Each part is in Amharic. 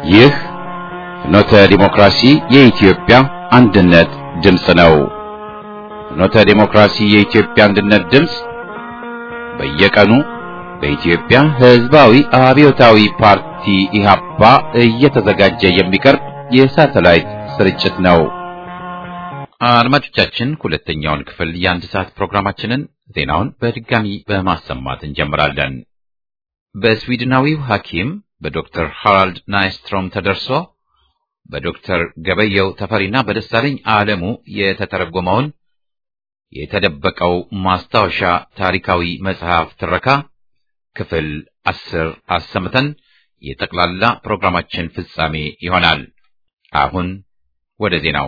ይህ ፍኖተ ዲሞክራሲ የኢትዮጵያ አንድነት ድምፅ ነው። ፍኖተ ዲሞክራሲ የኢትዮጵያ አንድነት ድምፅ በየቀኑ በኢትዮጵያ ሕዝባዊ አብዮታዊ ፓርቲ ኢህአፓ እየተዘጋጀ የሚቀርብ የሳተላይት ስርጭት ነው። አድማጮቻችን ሁለተኛውን ክፍል የአንድ ሰዓት ፕሮግራማችንን ዜናውን በድጋሚ በማሰማት እንጀምራለን። በስዊድናዊው ሐኪም በዶክተር ሃራልድ ናይስትሮም ተደርሶ በዶክተር ገበየው ተፈሪና በደሳለኝ ዓለሙ የተተረጎመውን የተደበቀው ማስታወሻ ታሪካዊ መጽሐፍ ትረካ ክፍል አስር አሰምተን የጠቅላላ ፕሮግራማችን ፍጻሜ ይሆናል። አሁን ወደ ዜናው።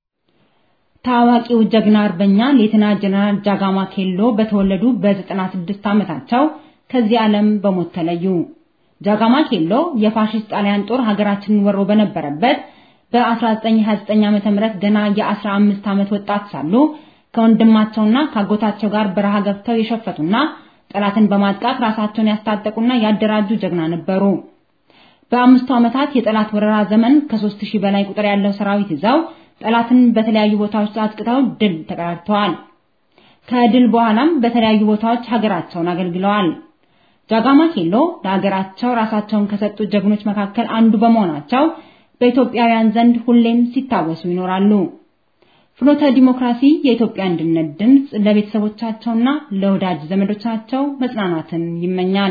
ታዋቂው ጀግና አርበኛ ሌተና ጀነራል ጃጋማ ኬሎ በተወለዱ በ96 ዓመታቸው ከዚህ ዓለም በሞት ተለዩ። ጃጋማ ኬሎ የፋሽስት ጣሊያን ጦር ሀገራችንን ወሮ በነበረበት በ1929 ዓ.ም ገና የ15 ዓመት ወጣት ሳሉ ከወንድማቸውና ካጎታቸው ጋር በረሃ ገብተው የሸፈቱና ጠላትን በማጥቃት ራሳቸውን ያስታጠቁና ያደራጁ ጀግና ነበሩ። በአምስቱ ዓመታት የጠላት ወረራ ዘመን ከሦስት ሺህ በላይ ቁጥር ያለው ሰራዊት ይዘው ጠላትን በተለያዩ ቦታዎች አጥቅተው ድል ተቀዳጅተዋል። ከድል በኋላም በተለያዩ ቦታዎች ሀገራቸውን አገልግለዋል። ጃጋማ ኬሎ ለሀገራቸው ራሳቸውን ከሰጡ ጀግኖች መካከል አንዱ በመሆናቸው በኢትዮጵያውያን ዘንድ ሁሌም ሲታወሱ ይኖራሉ። ፍኖተ ዲሞክራሲ የኢትዮጵያ አንድነት ድምፅ ለቤተሰቦቻቸውና ለወዳጅ ዘመዶቻቸው መጽናናትን ይመኛል።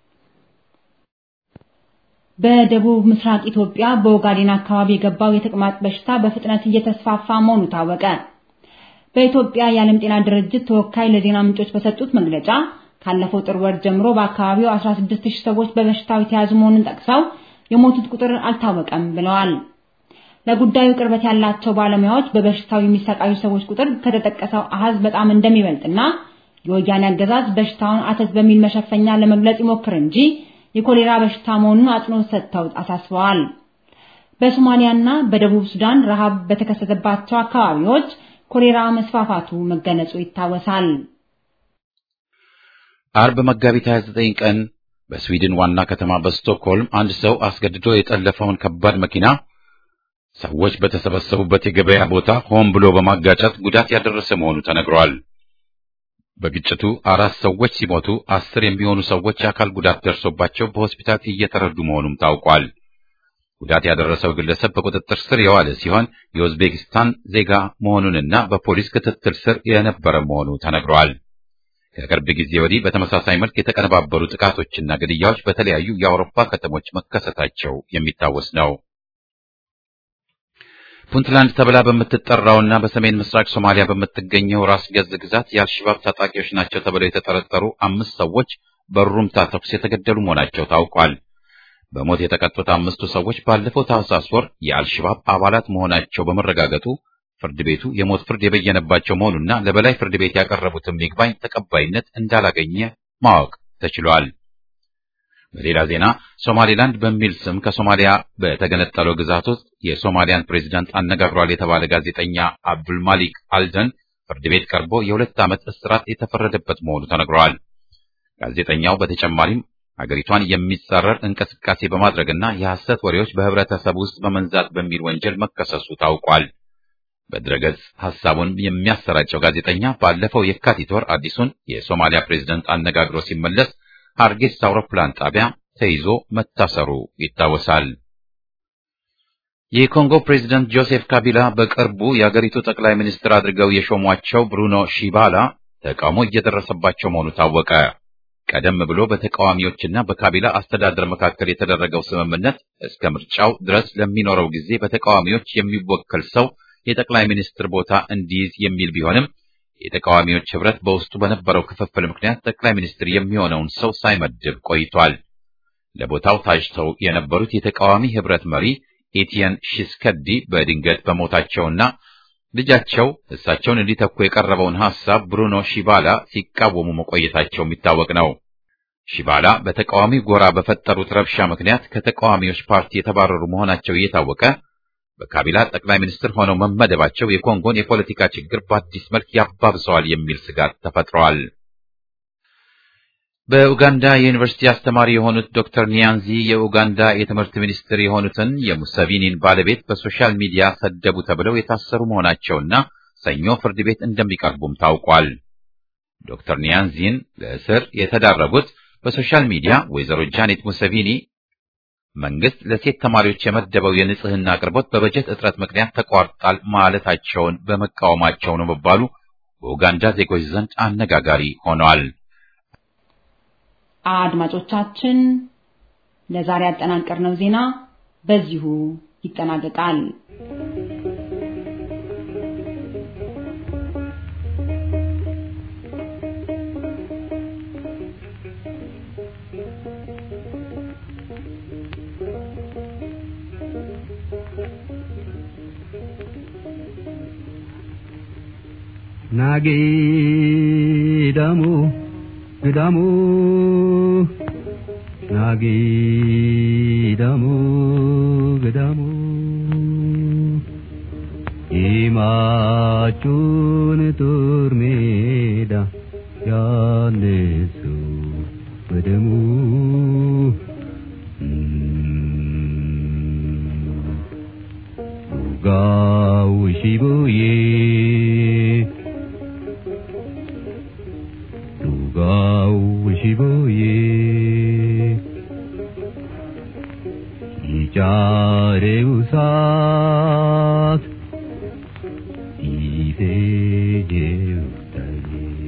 በደቡብ ምስራቅ ኢትዮጵያ በኦጋዴን አካባቢ የገባው የተቅማጥ በሽታ በፍጥነት እየተስፋፋ መሆኑ ታወቀ። በኢትዮጵያ የዓለም ጤና ድርጅት ተወካይ ለዜና ምንጮች በሰጡት መግለጫ ካለፈው ጥር ወር ጀምሮ በአካባቢው 16000 ሰዎች በበሽታው የተያዙ መሆኑን ጠቅሰው የሞቱት ቁጥር አልታወቀም ብለዋል። ለጉዳዩ ቅርበት ያላቸው ባለሙያዎች በበሽታው የሚሰቃዩ ሰዎች ቁጥር ከተጠቀሰው አሃዝ በጣም እንደሚበልጥና የወያኔ አገዛዝ በሽታውን አተት በሚል መሸፈኛ ለመግለጽ ይሞክር እንጂ የኮሌራ በሽታ መሆኑን አጽንኦት ሰጥተው አሳስበዋል። በሶማሊያና በደቡብ ሱዳን ረሃብ በተከሰተባቸው አካባቢዎች ኮሌራ መስፋፋቱ መገለጹ ይታወሳል። አርብ መጋቢት 29 ቀን በስዊድን ዋና ከተማ በስቶክሆልም አንድ ሰው አስገድዶ የጠለፈውን ከባድ መኪና ሰዎች በተሰበሰቡበት የገበያ ቦታ ሆን ብሎ በማጋጨት ጉዳት ያደረሰ መሆኑ ተነግሯል። በግጭቱ አራት ሰዎች ሲሞቱ አስር የሚሆኑ ሰዎች የአካል ጉዳት ደርሶባቸው በሆስፒታል እየተረዱ መሆኑም ታውቋል። ጉዳት ያደረሰው ግለሰብ በቁጥጥር ስር የዋለ ሲሆን የኡዝቤኪስታን ዜጋ መሆኑንና በፖሊስ ክትትል ስር የነበረ መሆኑ ተነግሯል። ከቅርብ ጊዜ ወዲህ በተመሳሳይ መልክ የተቀነባበሩ ጥቃቶችና ግድያዎች በተለያዩ የአውሮፓ ከተሞች መከሰታቸው የሚታወስ ነው። ፑንትላንድ ተብላ በምትጠራውና በሰሜን ምስራቅ ሶማሊያ በምትገኘው ራስ ገዝ ግዛት የአልሸባብ ታጣቂዎች ናቸው ተብለው የተጠረጠሩ አምስት ሰዎች በሩምታ ተኩስ የተገደሉ መሆናቸው ታውቋል። በሞት የተቀጡት አምስቱ ሰዎች ባለፈው ታህሳስ ወር የአልሸባብ አባላት መሆናቸው በመረጋገጡ ፍርድ ቤቱ የሞት ፍርድ የበየነባቸው መሆኑና ለበላይ ፍርድ ቤት ያቀረቡትም ይግባኝ ተቀባይነት እንዳላገኘ ማወቅ ተችሏል። በሌላ ዜና ሶማሌላንድ በሚል ስም ከሶማሊያ በተገነጠለው ግዛት ውስጥ የሶማሊያን ፕሬዝዳንት አነጋግሯል የተባለ ጋዜጠኛ አብዱልማሊክ አልደን ፍርድ ቤት ቀርቦ የሁለት ዓመት እስራት የተፈረደበት መሆኑ ተነግሯል። ጋዜጠኛው በተጨማሪም ሀገሪቷን የሚጻረር እንቅስቃሴ በማድረግና የሐሰት ወሬዎች በህብረተሰብ ውስጥ በመንዛት በሚል ወንጀል መከሰሱ ታውቋል። በድረገጽ ሐሳቡን የሚያሰራጨው ጋዜጠኛ ባለፈው የካቲት ወር አዲሱን የሶማሊያ ፕሬዝዳንት አነጋግሮ ሲመለስ ሃርጌሳ አውሮፕላን ጣቢያ ተይዞ መታሰሩ ይታወሳል። የኮንጎ ፕሬዝዳንት ጆሴፍ ካቢላ በቅርቡ የአገሪቱ ጠቅላይ ሚኒስትር አድርገው የሾሟቸው ብሩኖ ሺባላ ተቃውሞ እየደረሰባቸው መሆኑ ታወቀ። ቀደም ብሎ በተቃዋሚዎችና በካቢላ አስተዳደር መካከል የተደረገው ስምምነት እስከ ምርጫው ድረስ ለሚኖረው ጊዜ በተቃዋሚዎች የሚወከል ሰው የጠቅላይ ሚኒስትር ቦታ እንዲይዝ የሚል ቢሆንም የተቃዋሚዎች ህብረት በውስጡ በነበረው ክፍፍል ምክንያት ጠቅላይ ሚኒስትር የሚሆነውን ሰው ሳይመድብ ቆይቷል። ለቦታው ታጭተው የነበሩት የተቃዋሚ ህብረት መሪ ኤቲየን ሺስከዲ በድንገት በሞታቸውና ልጃቸው እሳቸውን እንዲተኩ የቀረበውን ሐሳብ ብሩኖ ሺባላ ሲቃወሙ መቆየታቸው የሚታወቅ ነው። ሺባላ በተቃዋሚ ጎራ በፈጠሩት ረብሻ ምክንያት ከተቃዋሚዎች ፓርቲ የተባረሩ መሆናቸው እየታወቀ በካቢላ ጠቅላይ ሚኒስትር ሆነው መመደባቸው የኮንጎን የፖለቲካ ችግር በአዲስ መልክ ያባብሰዋል የሚል ስጋት ተፈጥሯል። በኡጋንዳ የዩኒቨርሲቲ አስተማሪ የሆኑት ዶክተር ኒያንዚ የኡጋንዳ የትምህርት ሚኒስትር የሆኑትን የሙሰቪኒን ባለቤት በሶሻል ሚዲያ ሰደቡ ተብለው የታሰሩ መሆናቸውና ሰኞ ፍርድ ቤት እንደሚቀርቡም ታውቋል። ዶክተር ኒያንዚን ለእስር የተዳረጉት በሶሻል ሚዲያ ወይዘሮ ጃኔት ሙሰቪኒ መንግስት ለሴት ተማሪዎች የመደበው የንጽህና አቅርቦት በበጀት እጥረት ምክንያት ተቋርጧል ማለታቸውን በመቃወማቸው ነው መባሉ በኡጋንዳ ዜጎች ዘንድ አነጋጋሪ ሆኗል። አድማጮቻችን ለዛሬ ያጠናቀርነው ዜና በዚሁ ይጠናቀቃል። ናጌዳሙ ግዳሙ ናጌዳሙ ግዳሙ ይማጩን ጦር ሜዳ ያነሱ በደሙ ጋው ሺቡዬ ዱጋው ሺቡዬ ይጫሬው ሳት ይፌጄው ታዬ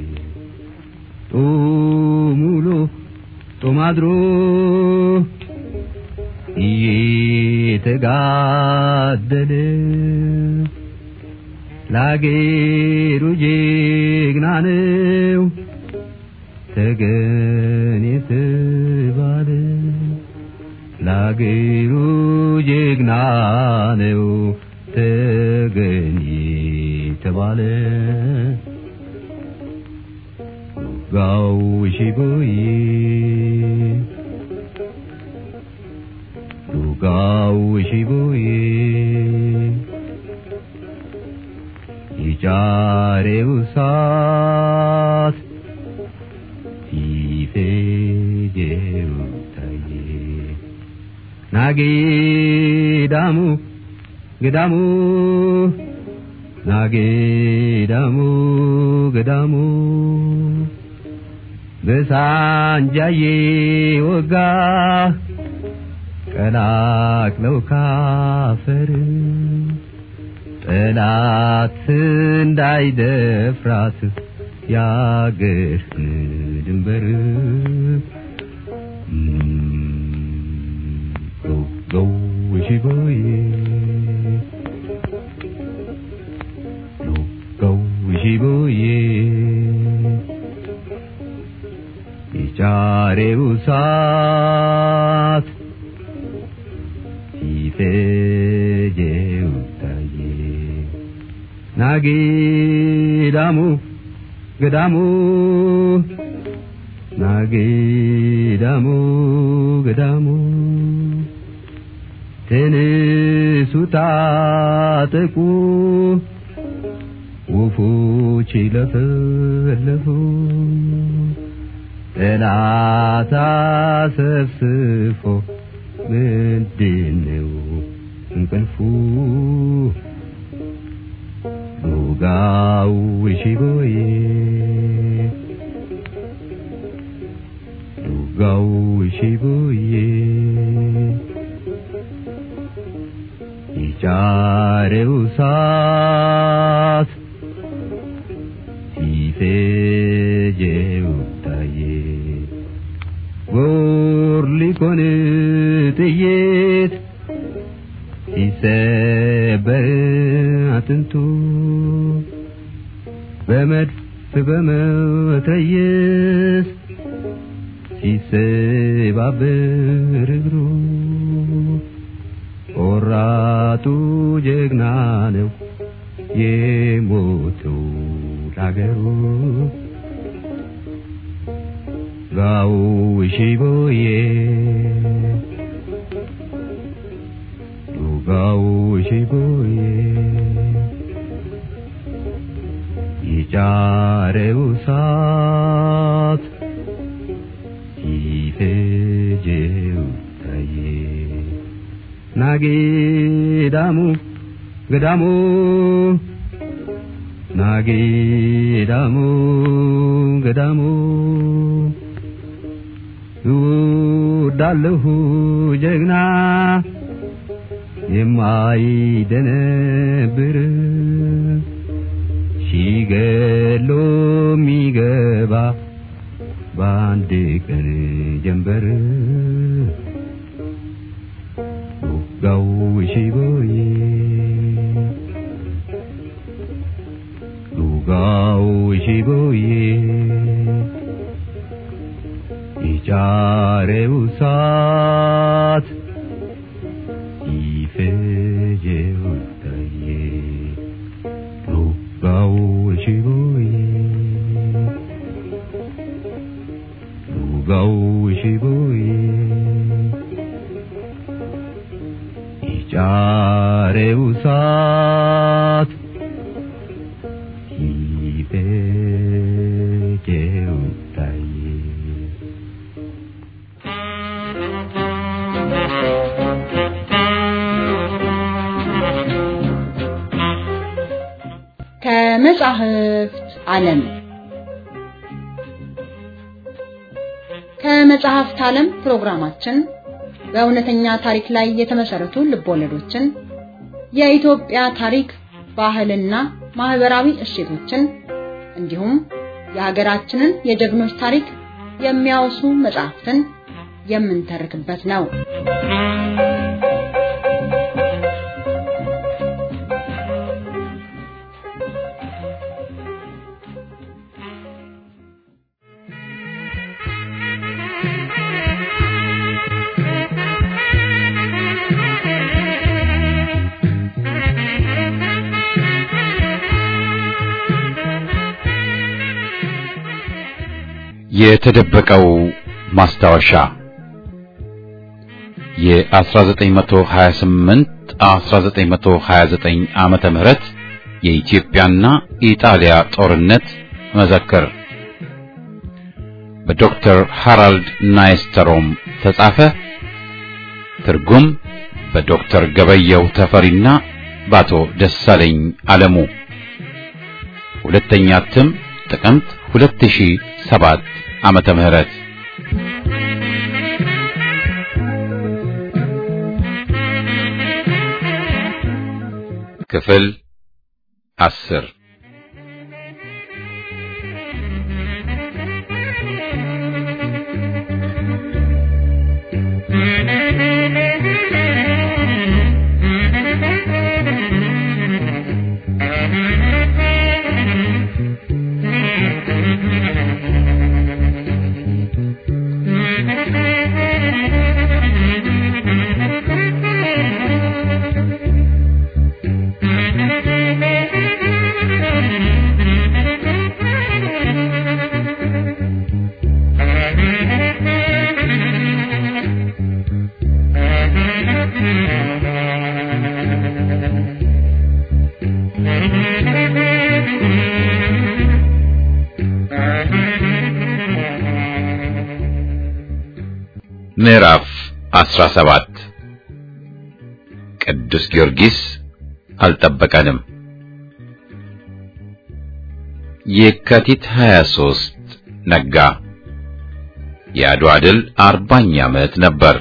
ጦሙሎ ጦማድሮ እየተጋደለ ላገሩ ጀግና ነው ተገን የተባለ ላገሩ ጀግና ነው ተገን የተባለ ጋው ሺቦዬ ዱጋው ሺቦዬ ይጫሬው ሳት ሲፌጄው ታዬ ናጌዳሙ ገዳሙ ናጌዳሙ ገዳሙ በሳንጃዬ ወጋ ቀላቅለው ካፈር ጠላት እንዳይደፍራት ያገር ድንበር ጎው ሺቦዬ ጎው ሺቦዬ የጫሬው ሳት ሲፈጀው ታዬ ናጌዳሙ ገዳሙ ናጌዳሙ ገዳሙ ተነሱ ታጠቁ ወፎች ለፈለፉ ጠላት አሰፍስፎ ምንድነው እንቅልፉ ዱጋው ሺቦዬ ዱጋው ሺቦዬ ይጫሬው ሳት ሲፌጄው ታዬ ጎር ሊኮን ጥይት ሲሰበር አጥንቱ በመድፍ በመትረየስ ሲሰባበር እግሩ ቆራጡ ጀግና ነው የሞተው ላገሩ ጋው ሺቦዬ ዱጋው ሺቦዬ ይጫሬው ሳት ፈጀው ታየ ናጌዳሙ ገዳሙ ናጌዳሙ ገዳሙ እወዳለሁ ጀግና የማይደነብር ሲገሎ የሚገባ በአንድ ቀን ጀንበር ውጋው ሽቦዬ ሉጋው ሽቦዬ ይጫሬው ሳት ይፈጀው ታየ ሉጋው ሽቦዬ ሉጋው ሽቦዬ ይጫሬው ሳት ይፈጀው ታየ ከመጻሕፍት ዓለም ከመጽሐፍት ዓለም ፕሮግራማችን በእውነተኛ ታሪክ ላይ የተመሰረቱ ልቦለዶችን፣ የኢትዮጵያ ታሪክ፣ ባህልና ማህበራዊ እሴቶችን እንዲሁም የሀገራችንን የጀግኖች ታሪክ የሚያወሱ መጽሐፍትን የምንተርክበት ነው። የተደበቀው ማስታወሻ የ1928 1929 ዓመተ ምህረት የኢትዮጵያና ኢጣሊያ ጦርነት መዘክር በዶክተር ሃራልድ ናይስተሮም ተጻፈ። ትርጉም በዶክተር ገበየው ተፈሪና በአቶ ደሳለኝ አለሙ። ሁለተኛ እትም ጥቅምት 2007 ዓመተ ምህረት ክፍል አስር ምዕራፍ 17 ቅዱስ ጊዮርጊስ አልጠበቀንም። የካቲት 23 ነጋ። የአድዋ ድል አርባኛ ዓመት ነበር።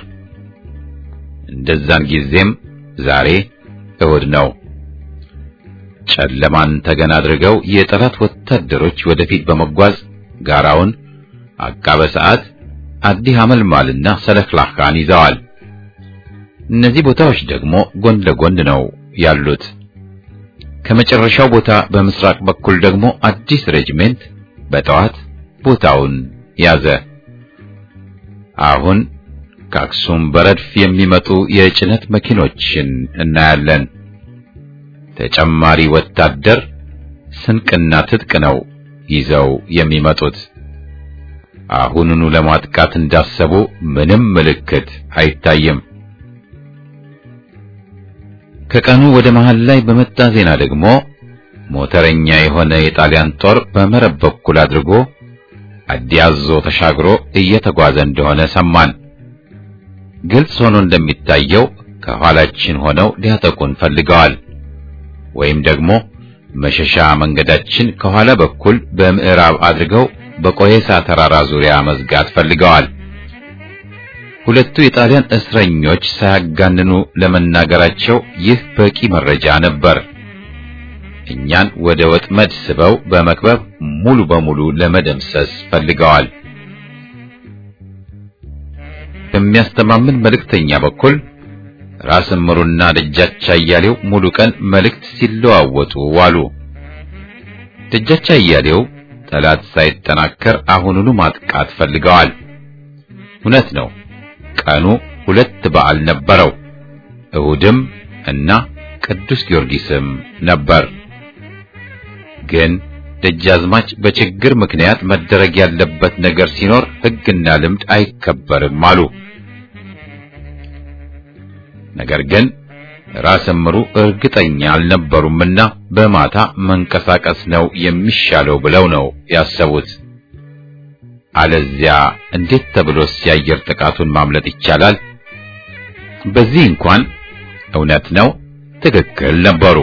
እንደዛን ጊዜም ዛሬ እሁድ ነው። ጨለማን ተገን አድርገው የጠላት ወታደሮች ወደፊት በመጓዝ ጋራውን አቃበ ሰዓት አዲ ሐመልማልና ሰለክላካን ይዘዋል። እነዚህ ቦታዎች ደግሞ ጎን ለጎን ነው ያሉት። ከመጨረሻው ቦታ በምስራቅ በኩል ደግሞ አዲስ ሬጅሜንት በጠዋት ቦታውን ያዘ። አሁን ከአክሱም በረድፍ የሚመጡ የጭነት መኪኖችን እናያለን። ተጨማሪ ወታደር ስንቅና ትጥቅ ነው ይዘው የሚመጡት። አሁኑኑ ለማጥቃት እንዳሰቡ ምንም ምልክት አይታይም። ከቀኑ ወደ መሃል ላይ በመጣ ዜና ደግሞ ሞተረኛ የሆነ የጣሊያን ጦር በመረብ በኩል አድርጎ አዲያዞ ተሻግሮ እየተጓዘ እንደሆነ ሰማን። ግልጽ ሆኖ እንደሚታየው ከኋላችን ሆነው ሊያጠቁን ፈልገዋል። ወይም ደግሞ መሸሻ መንገዳችን ከኋላ በኩል በምዕራብ አድርገው በቆየሳ ተራራ ዙሪያ መዝጋት ፈልገዋል። ሁለቱ የጣሊያን እስረኞች ሳያጋንኑ ለመናገራቸው ይህ በቂ መረጃ ነበር። እኛን ወደ ወጥመድ ስበው በመክበብ ሙሉ በሙሉ ለመደምሰስ ፈልገዋል። በሚያስተማምን መልእክተኛ በኩል ራስ እምሩና ደጃች አያሌው ሙሉ ቀን መልእክት ሲለዋወጡ ዋሉ። ደጃች አያሌው ጠላት ሳይጠናከር አሁኑኑ ማጥቃት ፈልገዋል። እውነት ነው። ቀኑ ሁለት በዓል ነበረው። እሁድም እና ቅዱስ ጊዮርጊስም ነበር። ግን ደጃዝማች በችግር ምክንያት መደረግ ያለበት ነገር ሲኖር ሕግና ልምድ አይከበርም አሉ። ነገር ግን ራስ እምሩ እርግጠኛ አልነበሩምና በማታ መንቀሳቀስ ነው የሚሻለው ብለው ነው ያሰቡት። አለዚያ እንዴት ተብሎስ የአየር ጥቃቱን ማምለጥ ይቻላል? በዚህ እንኳን እውነት ነው ትክክል ነበሩ።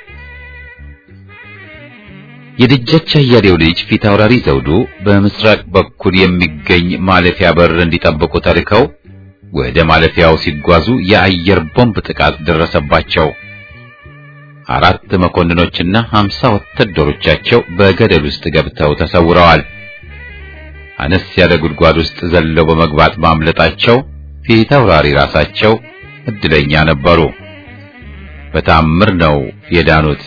የደጃች አያሌው ልጅ ፊት አውራሪ ዘውዱ በምስራቅ በኩል የሚገኝ ማለፊያ በር እንዲጠብቁ ተልከው ወደ ማለፊያው ሲጓዙ የአየር ቦምብ ጥቃት ደረሰባቸው። አራት መኮንኖችና ሀምሳ ወታደሮቻቸው በገደል ውስጥ ገብተው ተሰውረዋል። አነስ ያለ ጉድጓድ ውስጥ ዘለው በመግባት ማምለጣቸው ፊት አውራሪ ራሳቸው እድለኛ ነበሩ። በታምር ነው የዳኑት።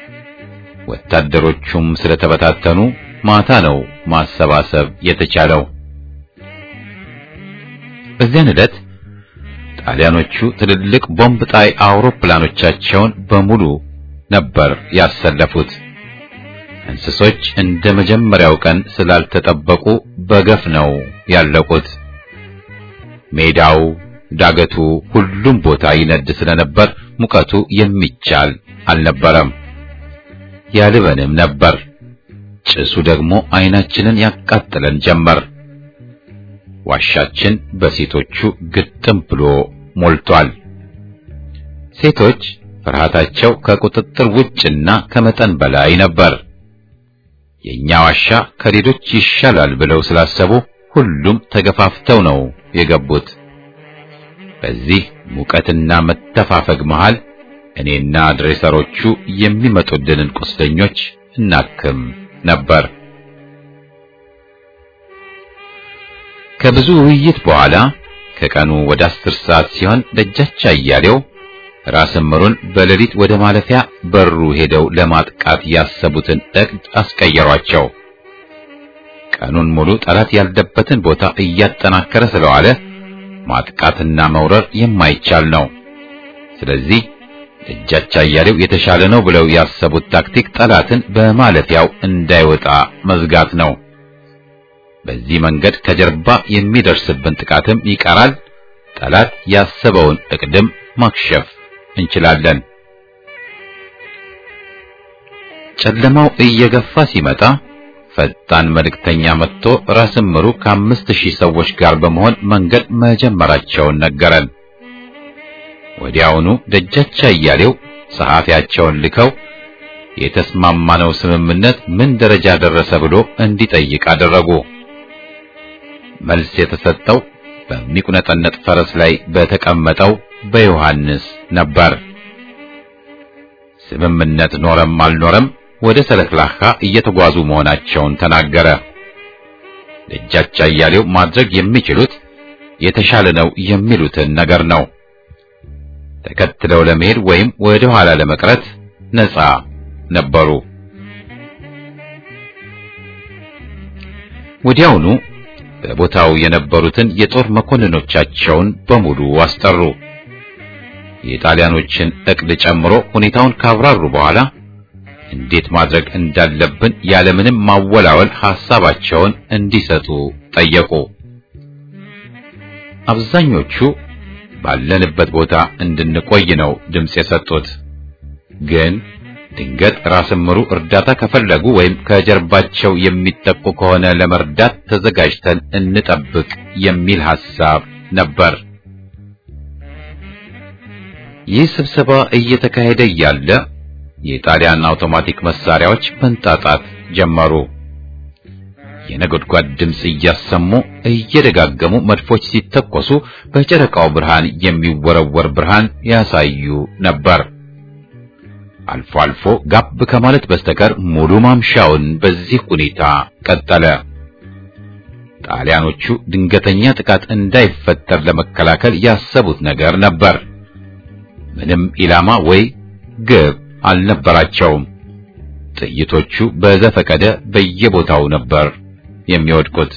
ወታደሮቹም ስለተበታተኑ ማታ ነው ማሰባሰብ የተቻለው። በዚያን ዕለት ጣሊያኖቹ ትልልቅ ቦምብ ጣይ አውሮፕላኖቻቸውን በሙሉ ነበር ያሰለፉት። እንስሶች እንደ መጀመሪያው ቀን ስላልተጠበቁ በገፍ ነው ያለቁት። ሜዳው፣ ዳገቱ፣ ሁሉም ቦታ ይነድ ስለነበር ሙቀቱ የሚቻል አልነበረም። ያልበንም ነበር። ጭሱ ደግሞ አይናችንን ያቃጥለን ጀመር። ዋሻችን በሴቶቹ ግጥም ብሎ ሞልቷል። ሴቶች ፍርሃታቸው ከቁጥጥር ውጭና ከመጠን በላይ ነበር። የኛ ዋሻ ከሌሎች ይሻላል ብለው ስላሰቡ ሁሉም ተገፋፍተው ነው የገቡት። በዚህ ሙቀትና መተፋፈግ መሃል እኔና ድሬሰሮቹ የሚመጡልንን ቁስለኞች እናክም ነበር። ከብዙ ውይይት በኋላ ከቀኑ ወደ አስር ሰዓት ሲሆን ደጃች አያሌው ራስ እምሩን በሌሊት ወደ ማለፊያ በሩ ሄደው ለማጥቃት ያሰቡትን እቅድ አስቀየሯቸው። ቀኑን ሙሉ ጠላት ያለበትን ቦታ እያጠናከረ ስለዋለ ማጥቃትና መውረር የማይቻል ነው። ስለዚህ ደጃች አያሌው የተሻለ ነው ብለው ያሰቡት ታክቲክ ጠላትን በማለፊያው እንዳይወጣ መዝጋት ነው። በዚህ መንገድ ከጀርባ የሚደርስብን ጥቃትም ይቀራል። ጠላት ያሰበውን እቅድም ማክሸፍ እንችላለን። ጨለማው እየገፋ ሲመጣ ፈጣን መልእክተኛ መጥቶ ራስ እምሩ ከአምስት ሺህ ሰዎች ጋር በመሆን መንገድ መጀመራቸውን ነገረን። ወዲያውኑ ደጃች አያሌው ጸሐፊያቸውን ልከው የተስማማነው ስምምነት ምን ደረጃ ደረሰ ብሎ እንዲጠይቅ አደረጉ። መልስ የተሰጠው በሚቁነጠነጥ ፈረስ ላይ በተቀመጠው በዮሐንስ ነበር። ስምምነት ኖረም አልኖረም ወደ ሰለክላካ እየተጓዙ መሆናቸውን ተናገረ። ደጃች አያሌው ማድረግ የሚችሉት የተሻለ ነው የሚሉትን ነገር ነው። ተከትለው ለመሄድ ወይም ወደ ኋላ ለመቅረት ነፃ ነበሩ። ወዲያውኑ በቦታው የነበሩትን የጦር መኮንኖቻቸውን በሙሉ አስጠሩ። የጣሊያኖችን እቅድ ጨምሮ ሁኔታውን ካብራሩ በኋላ እንዴት ማድረግ እንዳለብን ያለምንም ማወላወል ሐሳባቸውን እንዲሰጡ ጠየቁ። አብዛኞቹ ባለንበት ቦታ እንድንቆይ ነው ድምፅ የሰጡት። ግን ድንገት ራስ እምሩ እርዳታ ከፈለጉ ወይም ከጀርባቸው የሚጠቁ ከሆነ ለመርዳት ተዘጋጅተን እንጠብቅ የሚል ሐሳብ ነበር። ይህ ስብሰባ እየተካሄደ እያለ የጣሊያን አውቶማቲክ መሳሪያዎች መንጣጣት ጀመሩ። የነጎድጓድ ድምፅ እያሰሙ እየደጋገሙ መድፎች ሲተኮሱ በጨረቃው ብርሃን የሚወረወር ብርሃን ያሳዩ ነበር። አልፎ አልፎ ጋብ ከማለት በስተቀር ሙሉ ማምሻውን በዚህ ሁኔታ ቀጠለ። ጣሊያኖቹ ድንገተኛ ጥቃት እንዳይፈጠር ለመከላከል ያሰቡት ነገር ነበር። ምንም ኢላማ ወይ ግብ አልነበራቸውም። ጥይቶቹ በዘፈቀደ በየቦታው ነበር የሚወድቁት።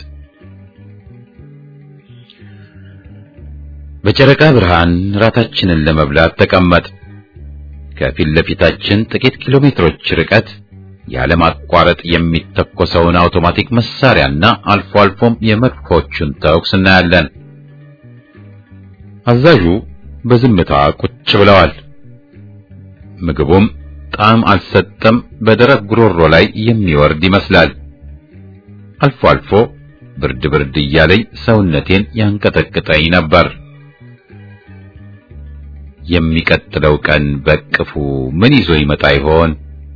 በጨረቃ ብርሃን ራታችንን ለመብላት ተቀመጥ። ከፊት ለፊታችን ጥቂት ኪሎ ሜትሮች ርቀት ያለማቋረጥ የሚተኮሰውን አውቶማቲክ መሳሪያና አልፎ አልፎም የመድፎቹን ተኩስ እናያለን። አዛዡ በዝምታ ቁጭ ብለዋል። ምግቡም ጣዕም አልሰጠም፣ በደረቅ ጉሮሮ ላይ የሚወርድ ይመስላል። አልፎ አልፎ ብርድ ብርድ እያለኝ ሰውነቴን ያንቀጠቅጠኝ ነበር። የሚቀጥለው ቀን በቅፉ ምን ይዞ ይመጣ ይሆን?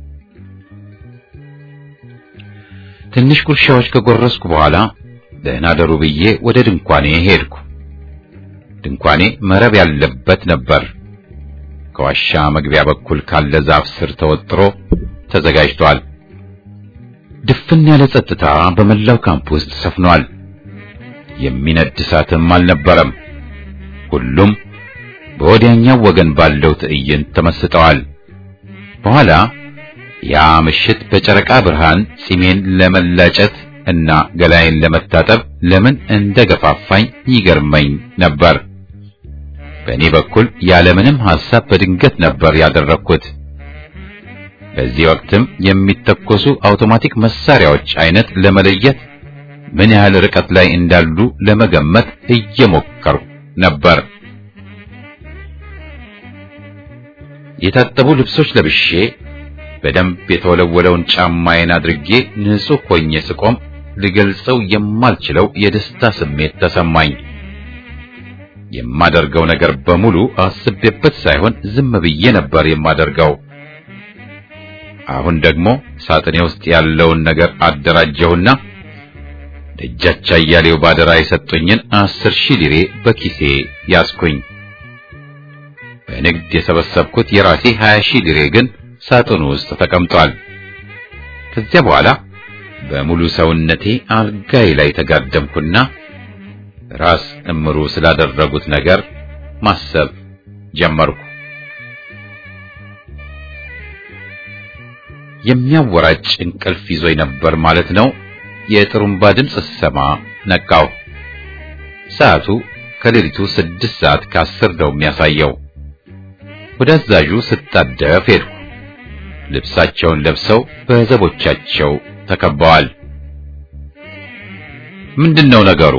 ትንሽ ጉርሻዎች ከጎረስኩ በኋላ ደህና ደሩ ብዬ ወደ ድንኳኔ ሄድኩ። ድንኳኔ መረብ ያለበት ነበር። ከዋሻ መግቢያ በኩል ካለ ዛፍ ስር ተወጥሮ ተዘጋጅቷል። ድፍን ያለ ጸጥታ በመላው ካምፕ ውስጥ ሰፍኗል። የሚነድ እሳትም አልነበረም። ሁሉም በወዲያኛው ወገን ባለው ትዕይንት ተመስጠዋል። በኋላ ያ ምሽት በጨረቃ ብርሃን ጺሜን ለመላጨት እና ገላዬን ለመታጠብ ለምን እንደገፋፋኝ ይገርመኝ ነበር። በእኔ በኩል ያለምንም ሐሳብ በድንገት ነበር ያደረግኩት። በዚህ ወቅትም የሚተኮሱ አውቶማቲክ መሳሪያዎች አይነት ለመለየት ምን ያህል ርቀት ላይ እንዳሉ ለመገመት እየሞከርኩ ነበር። የታጠቡ ልብሶች ለብሼ በደንብ የተወለወለውን ጫማዬን አድርጌ ንጹሕ ሆኜ ስቆም ልገልጸው የማልችለው የደስታ ስሜት ተሰማኝ። የማደርገው ነገር በሙሉ አስቤበት ሳይሆን ዝም ብዬ ነበር የማደርገው። አሁን ደግሞ ሳጥኔ ውስጥ ያለውን ነገር አደራጀሁና ደጃች አያሌው ባደራ የሰጡኝን አስር ሺህ ሊሬ በኪሴ ያዝኩኝ። በንግድ የሰበሰብኩት የራሴ ሀያ ሺህ ሊሬ ግን ሳጥኑ ውስጥ ተቀምጧል። ከዚያ በኋላ በሙሉ ሰውነቴ አልጋይ ላይ ተጋደምኩና ራስ እምሩ ስላደረጉት ነገር ማሰብ ጀመርኩ። የሚያወራጭ እንቅልፍ ይዞኝ ነበር ማለት ነው። የጥሩምባ ድምፅ ስሰማ ነቃው። ሰዓቱ ከሌሊቱ ስድስት ሰዓት ከአስር ነው የሚያሳየው። ወደ አዛዡ ስታደፍ ሄድኩ። ልብሳቸውን ለብሰው በዘቦቻቸው ተከበዋል። ምንድነው ነገሩ?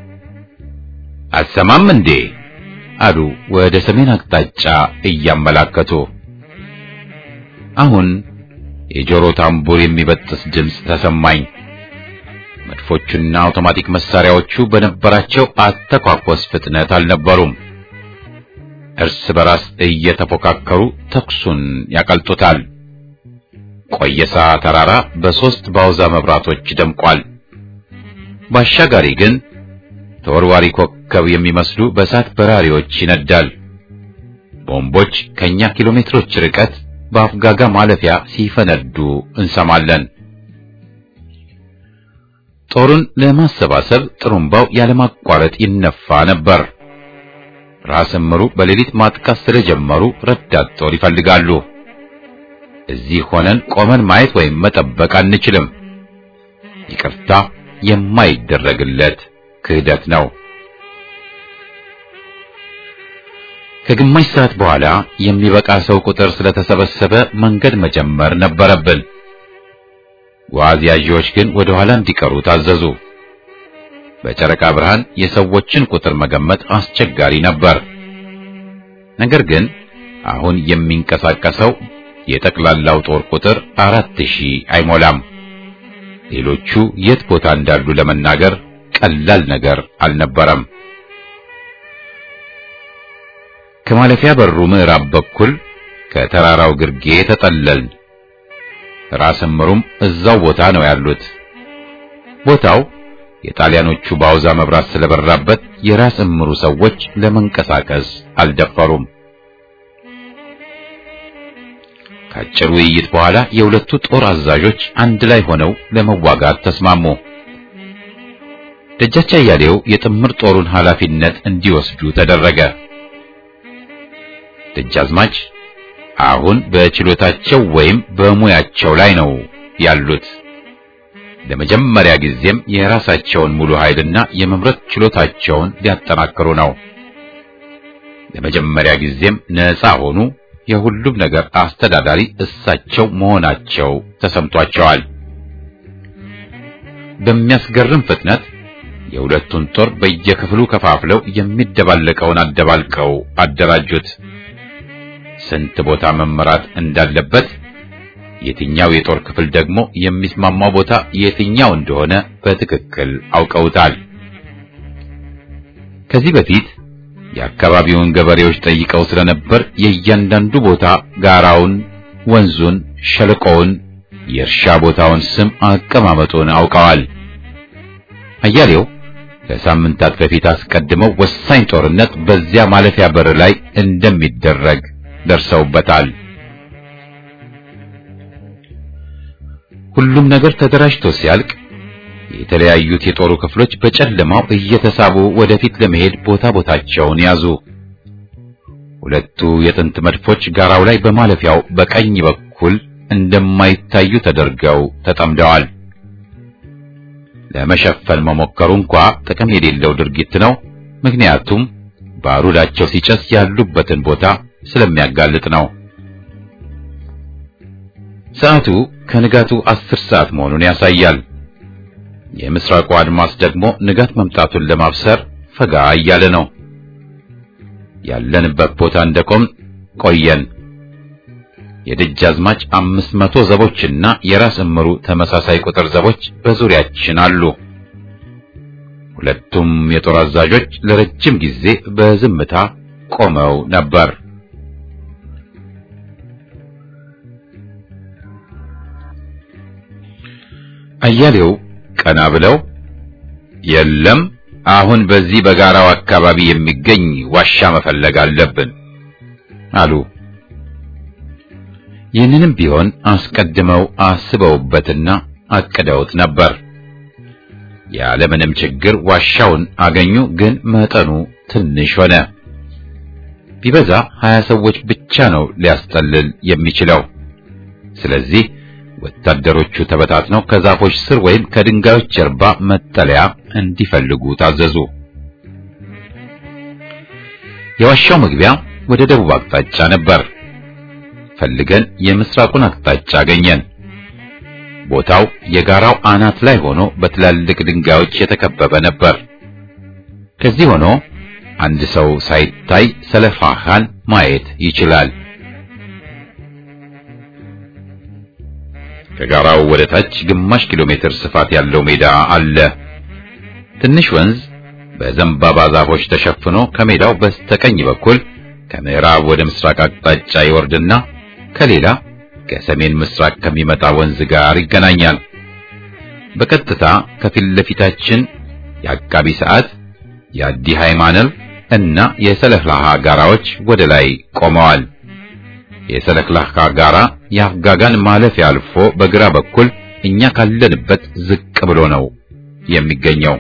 አሰማም እንዴ? አሉ ወደ ሰሜን አቅጣጫ እያመላከቱ። አሁን የጆሮ ታምቡር የሚበጥስ ድምፅ ተሰማኝ። መድፎቹና አውቶማቲክ መሳሪያዎቹ በነበራቸው አተኳኮስ ፍጥነት አልነበሩም። እርስ በራስ እየተፎካከሩ ተኩሱን ያቀልጡታል። ቆየሳ ተራራ በሶስት ባውዛ መብራቶች ደምቋል። ባሻጋሪ ግን ተወርዋሪ ኮከብ የሚመስሉ በእሳት በራሪዎች ይነዳል። ቦምቦች ከኛ ኪሎ ሜትሮች ርቀት በአፍጋጋ ማለፊያ ሲፈነዱ እንሰማለን። ጦሩን ለማሰባሰብ ጥሩምባው ያለማቋረጥ ይነፋ ነበር። ራስ እምሩ በሌሊት ማጥቃት ስለጀመሩ ረዳት ጦር ይፈልጋሉ። እዚህ ሆነን ቆመን ማየት ወይም መጠበቅ አንችልም። ይቅርታ የማይደረግለት ክህደት ነው። ከግማሽ ሰዓት በኋላ የሚበቃ ሰው ቁጥር ስለተሰበሰበ መንገድ መጀመር ነበረብን። ጓዝ ያዢዎች ግን ወደ ኋላ እንዲቀሩ ታዘዙ። በጨረቃ ብርሃን የሰዎችን ቁጥር መገመት አስቸጋሪ ነበር። ነገር ግን አሁን የሚንቀሳቀሰው የጠቅላላው ጦር ቁጥር አራት ሺህ አይሞላም። ሌሎቹ የት ቦታ እንዳሉ ለመናገር ቀላል ነገር አልነበረም። ከማለፊያ በሩ ምዕራብ በኩል ከተራራው ግርጌ ተጠለልን። ራስ እምሩም እዛው ቦታ ነው ያሉት። ቦታው የጣሊያኖቹ ባውዛ መብራት ስለበራበት የራስ እምሩ ሰዎች ለመንቀሳቀስ አልደፈሩም። ከአጭር ውይይት በኋላ የሁለቱ ጦር አዛዦች አንድ ላይ ሆነው ለመዋጋት ተስማሙ። ደጃች አያሌው የጥምር ጦሩን ኃላፊነት እንዲወስዱ ተደረገ። ደጃዝማች አሁን በችሎታቸው ወይም በሙያቸው ላይ ነው ያሉት። ለመጀመሪያ ጊዜም የራሳቸውን ሙሉ ኃይልና የመምረጥ ችሎታቸውን ሊያጠናክሩ ነው። ለመጀመሪያ ጊዜም ነፃ ሆኑ። የሁሉም ነገር አስተዳዳሪ እሳቸው መሆናቸው ተሰምቷቸዋል። በሚያስገርም ፍጥነት የሁለቱን ጦር በየክፍሉ ከፋፍለው የሚደባለቀውን አደባልቀው አደራጁት። ስንት ቦታ መመራት እንዳለበት የትኛው የጦር ክፍል ደግሞ የሚስማማው ቦታ የትኛው እንደሆነ በትክክል አውቀውታል። ከዚህ በፊት የአካባቢውን ገበሬዎች ጠይቀው ስለነበር የእያንዳንዱ ቦታ ጋራውን፣ ወንዙን፣ ሸለቆውን፣ የእርሻ ቦታውን ስም አቀማመጡን አውቀዋል። አያሌው ከሳምንታት በፊት አስቀድመው ወሳኝ ጦርነት በዚያ ማለፊያ በር ላይ እንደሚደረግ ደርሰውበታል። ሁሉም ነገር ተደራጅቶ ሲያልቅ የተለያዩት የጦሩ ክፍሎች በጨለማው እየተሳቡ ወደፊት ለመሄድ ቦታ ቦታቸውን ያዙ። ሁለቱ የጥንት መድፎች ጋራው ላይ በማለፊያው በቀኝ በኩል እንደማይታዩ ተደርገው ተጠምደዋል። ለመሸፈን መሞከሩ እንኳ ጥቅም የሌለው ድርጊት ነው። ምክንያቱም ባሩዳቸው ሲጨስ ያሉበትን ቦታ ስለሚያጋልጥ ነው። ሰዓቱ ከንጋቱ አስር ሰዓት መሆኑን ያሳያል። የምስራቁ አድማስ ደግሞ ንጋት መምጣቱን ለማብሰር ፈጋ እያለ ነው። ያለንበት ቦታ እንደቆም ቆየን። የደጃዝማች አምስት መቶ ዘቦችና የራስ እምሩ ተመሳሳይ ቁጥር ዘቦች በዙሪያችን አሉ። ሁለቱም የጦር አዛዦች ለረጅም ጊዜ በዝምታ ቆመው ነበር። አያሌው ቀና ብለው የለም አሁን በዚህ በጋራው አካባቢ የሚገኝ ዋሻ መፈለግ አለብን አሉ። ይህንንም ቢሆን አስቀድመው አስበውበትና አቅደውት ነበር። ያለምንም ችግር ዋሻውን አገኙ። ግን መጠኑ ትንሽ ሆነ። ቢበዛ ሀያ ሰዎች ብቻ ነው ሊያስጠልል የሚችለው። ስለዚህ ወታደሮቹ ተበታትነው ከዛፎች ስር ወይም ከድንጋዮች ጀርባ መጠለያ እንዲፈልጉ ታዘዙ። የዋሻው መግቢያ ወደ ደቡብ አቅጣጫ ነበር። ፈልገን የምስራቁን አቅጣጫ አገኘን። ቦታው የጋራው አናት ላይ ሆኖ በትላልቅ ድንጋዮች የተከበበ ነበር። ከዚህ ሆኖ አንድ ሰው ሳይታይ ሰለፋሃን ማየት ይችላል። ከጋራው ወደ ታች ግማሽ ኪሎ ሜትር ስፋት ያለው ሜዳ አለ። ትንሽ ወንዝ በዘንባባ ዛፎች ተሸፍኖ ከሜዳው በስተቀኝ በኩል ከምዕራብ ወደ ምስራቅ አቅጣጫ ይወርድና ከሌላ ከሰሜን ምስራቅ ከሚመጣ ወንዝ ጋር ይገናኛል። በቀጥታ ከፊት ለፊታችን የአቃቢ ሰዓት፣ የአዲ ሃይማኖት እና የሰለክላሃ ጋራዎች ወደ ላይ ቆመዋል። የሰለክላሃ ጋራ የአፍጋጋን ማለፊያ አልፎ በግራ በኩል እኛ ካለንበት ዝቅ ብሎ ነው የሚገኘው።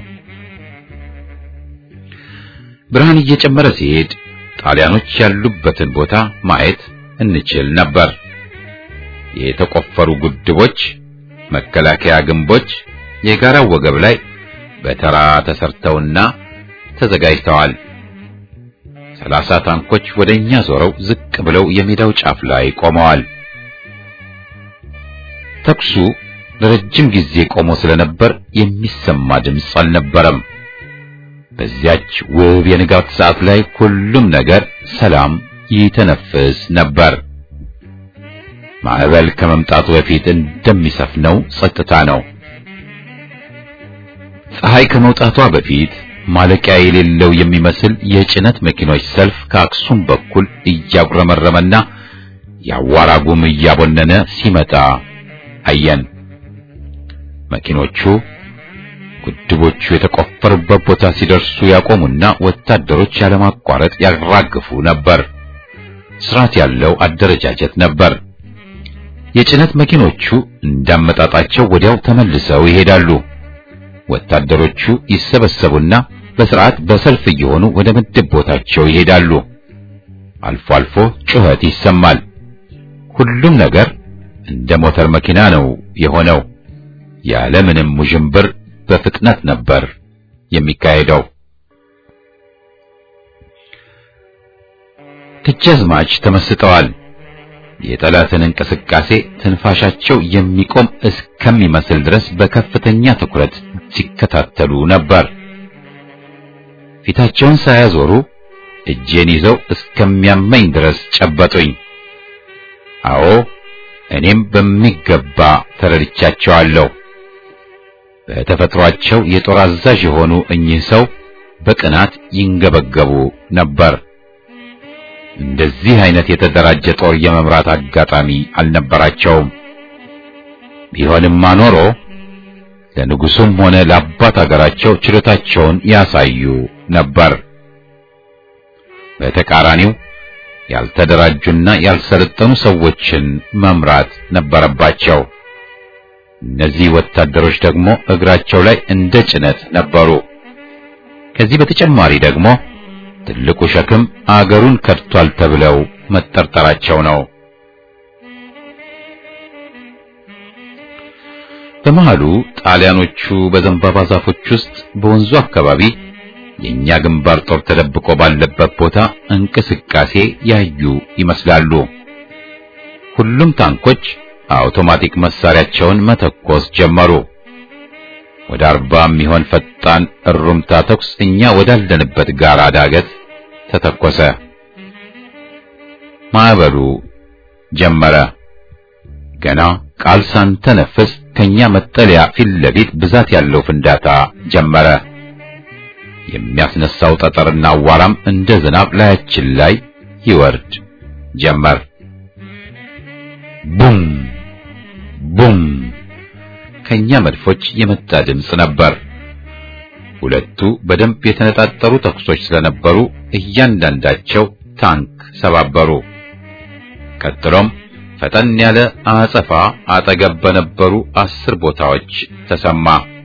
ብርሃን እየጨመረ ሲሄድ ጣሊያኖች ያሉበትን ቦታ ማየት እንችል ነበር። የተቆፈሩ ጉድቦች፣ መከላከያ ግንቦች የጋራው ወገብ ላይ በተራ ተሰርተውና ተዘጋጅተዋል። ሰላሳ ታንኮች ወደኛ ዞረው ዝቅ ብለው የሜዳው ጫፍ ላይ ቆመዋል። ተኩሱ ለረጅም ጊዜ ቆሞ ስለነበር የሚሰማ ድምፅ አልነበረም። በዚያች ውብ የንጋት ሰዓት ላይ ሁሉም ነገር ሰላም ይተነፍስ ነበር። ማዕበል ከመምጣቱ በፊት እንደሚሰፍነው ጸጥታ ነው። ፀሐይ ከመውጣቷ በፊት ማለቂያ የሌለው የሚመስል የጭነት መኪኖች ሰልፍ ከአክሱም በኩል እያጉረመረመና የአዋራ ጉም እያቦነነ ሲመጣ አየን። መኪኖቹ ግድቦቹ የተቆፈሩበት ቦታ ሲደርሱ ያቆሙና ወታደሮች ያለማቋረጥ ያራግፉ ነበር። ስርዓት ያለው አደረጃጀት ነበር። የጭነት መኪኖቹ እንዳመጣጣቸው ወዲያው ተመልሰው ይሄዳሉ። ወታደሮቹ ይሰበሰቡና በስርዓት በሰልፍ እየሆኑ ወደ ምድብ ቦታቸው ይሄዳሉ። አልፎ አልፎ ጩኸት ይሰማል። ሁሉም ነገር እንደ ሞተር መኪና ነው የሆነው። ያለምንም ውዥንብር በፍጥነት ነበር የሚካሄደው። ደጃዝማች ተመስጠዋል። የጠላትን እንቅስቃሴ ትንፋሻቸው የሚቆም እስከሚመስል ድረስ በከፍተኛ ትኩረት ሲከታተሉ ነበር። ፊታቸውን ሳያዞሩ እጄን ይዘው እስከሚያመኝ ድረስ ጨበጡኝ። አዎ እኔም በሚገባ ተረድቻቸዋለሁ። በተፈጥሯቸው የጦር አዛዥ የሆኑ እኚህ ሰው በቅናት ይንገበገቡ ነበር። እንደዚህ አይነት የተደራጀ ጦር የመምራት አጋጣሚ አልነበራቸውም። ቢሆንማ ኖሮ ለንጉሱም ሆነ ለአባት አገራቸው ችሎታቸውን ያሳዩ ነበር። በተቃራኒው ያልተደራጁና ያልሰለጠኑ ሰዎችን መምራት ነበረባቸው። እነዚህ ወታደሮች ደግሞ እግራቸው ላይ እንደ ጭነት ነበሩ። ከዚህ በተጨማሪ ደግሞ ትልቁ ሸክም አገሩን ከድቷል ተብለው መጠርጠራቸው ነው። በመሃሉ ጣሊያኖቹ በዘንባባ ዛፎች ውስጥ በወንዙ አካባቢ የኛ ግንባር ጦር ተደብቆ ባለበት ቦታ እንቅስቃሴ ያዩ ይመስላሉ። ሁሉም ታንኮች አውቶማቲክ መሳሪያቸውን መተኮስ ጀመሩ። ወደ አርባ የሚሆን ፈጣን እሩምታ ተኩስ እኛ ወዳለንበት ጋራ ዳገት ተተኮሰ። ማዕበሉ ጀመረ። ገና ቃል ሳንተነፍስ ከኛ መጠለያ ፊት ለፊት ብዛት ያለው ፍንዳታ ጀመረ። የሚያስነሳው ጠጠርና አዋራም እንደ ዝናብ ላያችን ላይ ይወርድ ጀመር። ቡም ቡም ከኛ መድፎች የመጣ ድምፅ ነበር። ሁለቱ በደንብ የተነጣጠሩ ተኩሶች ስለነበሩ እያንዳንዳቸው ታንክ ሰባበሩ። ቀጥሎም ፈጠን ያለ አጸፋ አጠገብ በነበሩ አስር ቦታዎች ተሰማ።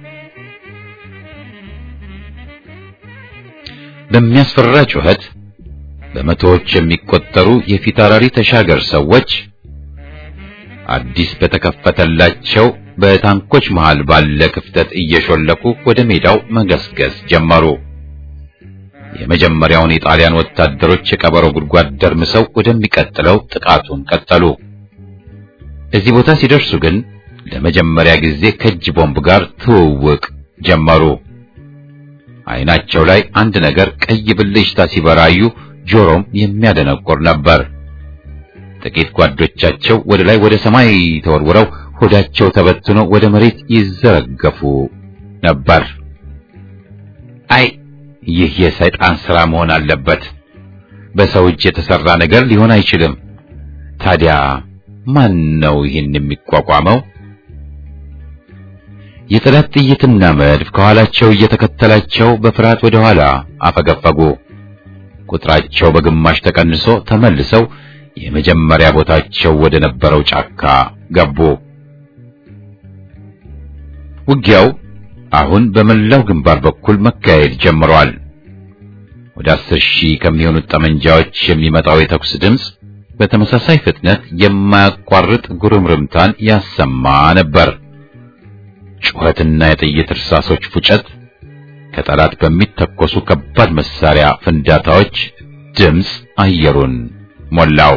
በሚያስፈራ ጩኸት በመቶዎች የሚቆጠሩ የፊታውራሪ ተሻገር ሰዎች አዲስ በተከፈተላቸው በታንኮች መሃል ባለ ክፍተት እየሾለኩ ወደ ሜዳው መገስገስ ጀመሩ። የመጀመሪያውን የጣሊያን ወታደሮች የቀበሮ ጉድጓድ ደርምሰው ወደሚቀጥለው ጥቃቱን ቀጠሉ። እዚህ ቦታ ሲደርሱ ግን ለመጀመሪያ ጊዜ ከእጅ ቦምብ ጋር ትውውቅ ጀመሩ። አይናቸው ላይ አንድ ነገር ቀይ ብልጭታ ሲበራዩ፣ ጆሮም የሚያደነቁር ነበር። ጥቂት ጓዶቻቸው ወደ ላይ ወደ ሰማይ ተወርውረው ሆዳቸው ተበትኖ ወደ መሬት ይዘረገፉ ነበር። አይ ይህ የሰይጣን ሥራ መሆን አለበት። በሰው እጅ የተሰራ ነገር ሊሆን አይችልም። ታዲያ ማን ነው ይህን የሚቋቋመው? የጠላት ጥይትና መድፍ ከኋላቸው እየተከተላቸው በፍርሃት ወደ ኋላ አፈገፈጉ። ቁጥራቸው በግማሽ ተቀንሶ ተመልሰው የመጀመሪያ ቦታቸው ወደ ነበረው ጫካ ገቡ። ውጊያው አሁን በመላው ግንባር በኩል መካሄድ ጀምሯል። ወደ አስር ሺህ ከሚሆኑት ጠመንጃዎች የሚመጣው የተኩስ ድምፅ በተመሳሳይ ፍጥነት የማያቋርጥ ጉርምርምታን ያሰማ ነበር። ጩኸትና የጥይት እርሳሶች ፉጨት ከጠላት በሚተኮሱ ከባድ መሳሪያ ፍንዳታዎች ድምፅ አየሩን ሞላው።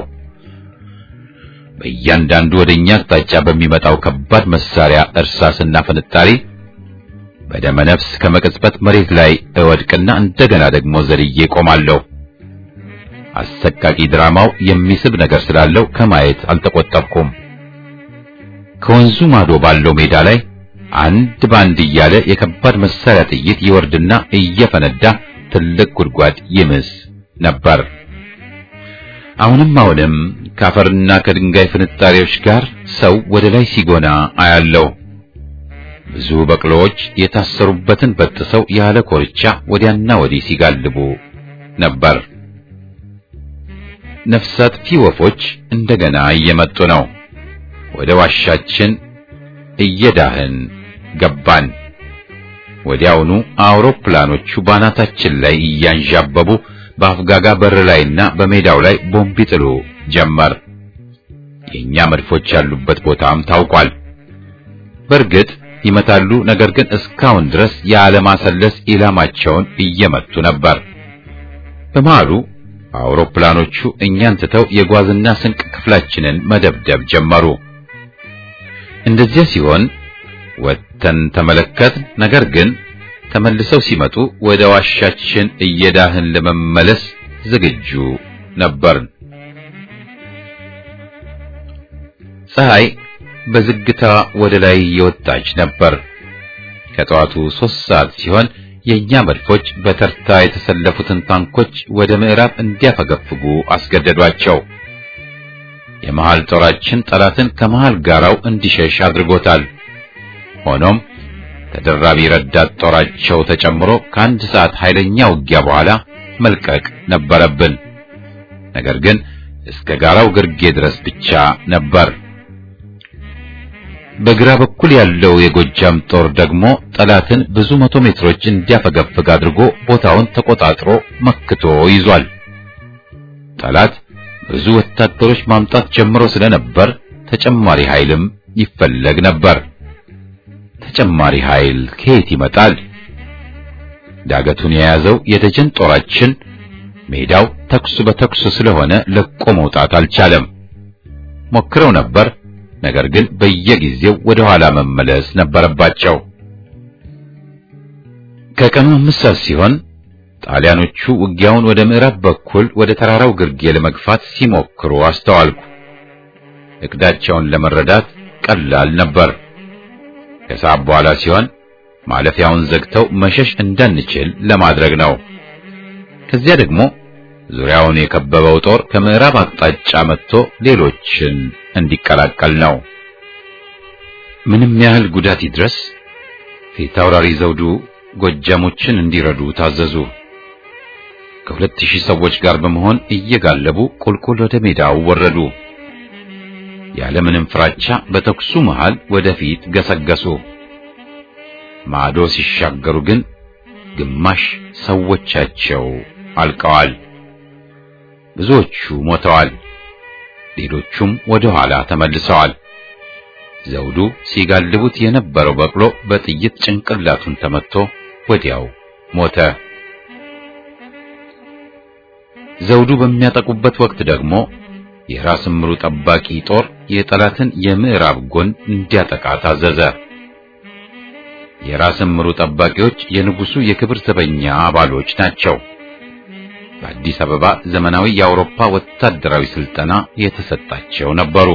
በእያንዳንዱ ወደኛ አቅጣጫ በሚመጣው ከባድ መሳሪያ እርሳስና ፍንጣሪ በደመ ነፍስ ከመቅጽበት መሬት ላይ እወድቅና እንደገና ደግሞ ዘልዬ ቆማለሁ። አሰቃቂ ድራማው የሚስብ ነገር ስላለው ከማየት አልተቆጠብኩም። ከወንዙ ማዶ ባለው ሜዳ ላይ አንድ ባንድ እያለ የከባድ መሳሪያ ጥይት ይወርድና እየፈነዳ ትልቅ ጉድጓድ ይምስ ነበር። አሁንም አሁንም ከአፈርና ከድንጋይ ፍንጣሪዎች ጋር ሰው ወደ ላይ ሲጎና አያለው። ብዙ በቅሎዎች የታሰሩበትን በጥሰው ያለ ኮርቻ ወዲያና ወዲህ ሲጋልቡ ነበር። ነፍስ አጥፊ ወፎች እንደገና እየመጡ ነው። ወደ ዋሻችን እየዳህን ገባን። ወዲያውኑ አውሮፕላኖቹ ባናታችን ላይ እያንዣበቡ በአፍጋጋ በር ላይና በሜዳው ላይ ቦምብ ይጥሉ ጀመር። የኛ መድፎች ያሉበት ቦታም ታውቋል። በእርግጥ ይመታሉ፣ ነገር ግን እስካሁን ድረስ ያለማሰለስ ኢላማቸውን እየመቱ ነበር። በመሃሉ አውሮፕላኖቹ እኛን ትተው የጓዝና ስንቅ ክፍላችንን መደብደብ ጀመሩ። እንደዚያ ሲሆን ወጥተን ተመለከት። ነገር ግን ተመልሰው ሲመጡ ወደ ዋሻችን እየዳህን ለመመለስ ዝግጁ ነበርን። ፀሐይ በዝግታ ወደ ላይ የወጣች ነበር። ከጠዋቱ ሦስት ሰዓት ሲሆን የኛ መድፎች በተርታ የተሰለፉትን ታንኮች ወደ ምዕራብ እንዲያፈገፍጉ አስገደዷቸው። የመሃል ጦራችን ጠላትን ከመሃል ጋራው እንዲሸሽ አድርጎታል። ሆኖም ተደራቢ ረዳት ጦራቸው ተጨምሮ ከአንድ ሰዓት ኃይለኛ ውጊያ በኋላ መልቀቅ ነበረብን። ነገር ግን እስከ ጋራው ግርጌ ድረስ ብቻ ነበር። በግራ በኩል ያለው የጎጃም ጦር ደግሞ ጠላትን ብዙ መቶ ሜትሮች እንዲያፈገፍግ አድርጎ ቦታውን ተቆጣጥሮ መክቶ ይዟል። ጠላት ብዙ ወታደሮች ማምጣት ጀምሮ ስለነበር ተጨማሪ ኃይልም ይፈለግ ነበር። ተጨማሪ ኃይል ከየት ይመጣል? ዳገቱን የያዘው የደጀን ጦራችን ሜዳው ተኩስ በተኩስ ስለሆነ ለቆ መውጣት አልቻለም። ሞክረው ነበር፣ ነገር ግን በየጊዜው ወደ ኋላ መመለስ ነበረባቸው። ከቀኑ አምስት ሰዓት ሲሆን ጣሊያኖቹ ውጊያውን ወደ ምዕራብ በኩል ወደ ተራራው ግርጌ ለመግፋት ሲሞክሩ አስተዋልኩ። እቅዳቸውን ለመረዳት ቀላል ነበር። ከሰዓት በኋላ ሲሆን ማለፊያውን ዘግተው መሸሽ እንዳንችል ለማድረግ ነው። ከዚያ ደግሞ ዙሪያውን የከበበው ጦር ከምዕራብ አቅጣጫ መጥቶ ሌሎችን እንዲቀላቀል ነው። ምንም ያህል ጉዳት ይድረስ ፊት አውራሪ ዘውዱ ጎጃሞችን እንዲረዱ ታዘዙ። ከሁለት ሺህ ሰዎች ጋር በመሆን እየጋለቡ ቁልቁል ወደ ሜዳው ወረዱ። ያለምንም ፍራቻ በተኩሱ መሃል ወደፊት ገሰገሱ። ማዶ ሲሻገሩ ግን ግማሽ ሰዎቻቸው አልቀዋል። ብዙዎቹ ሞተዋል። ሌሎቹም ወደ ኋላ ተመልሰዋል። ዘውዱ ሲጋልቡት የነበረው በቅሎ በጥይት ጭንቅላቱን ተመትቶ ወዲያው ሞተ። ዘውዱ በሚያጠቁበት ወቅት ደግሞ የራስ ምሩ ጠባቂ ጦር የጠላትን የምዕራብ ጎን እንዲያጠቃ ታዘዘ። የራስ ምሩ ጠባቂዎች የንጉሱ የክብር ዘበኛ አባሎች ናቸው። በአዲስ አበባ ዘመናዊ የአውሮፓ ወታደራዊ ስልጠና የተሰጣቸው ነበሩ።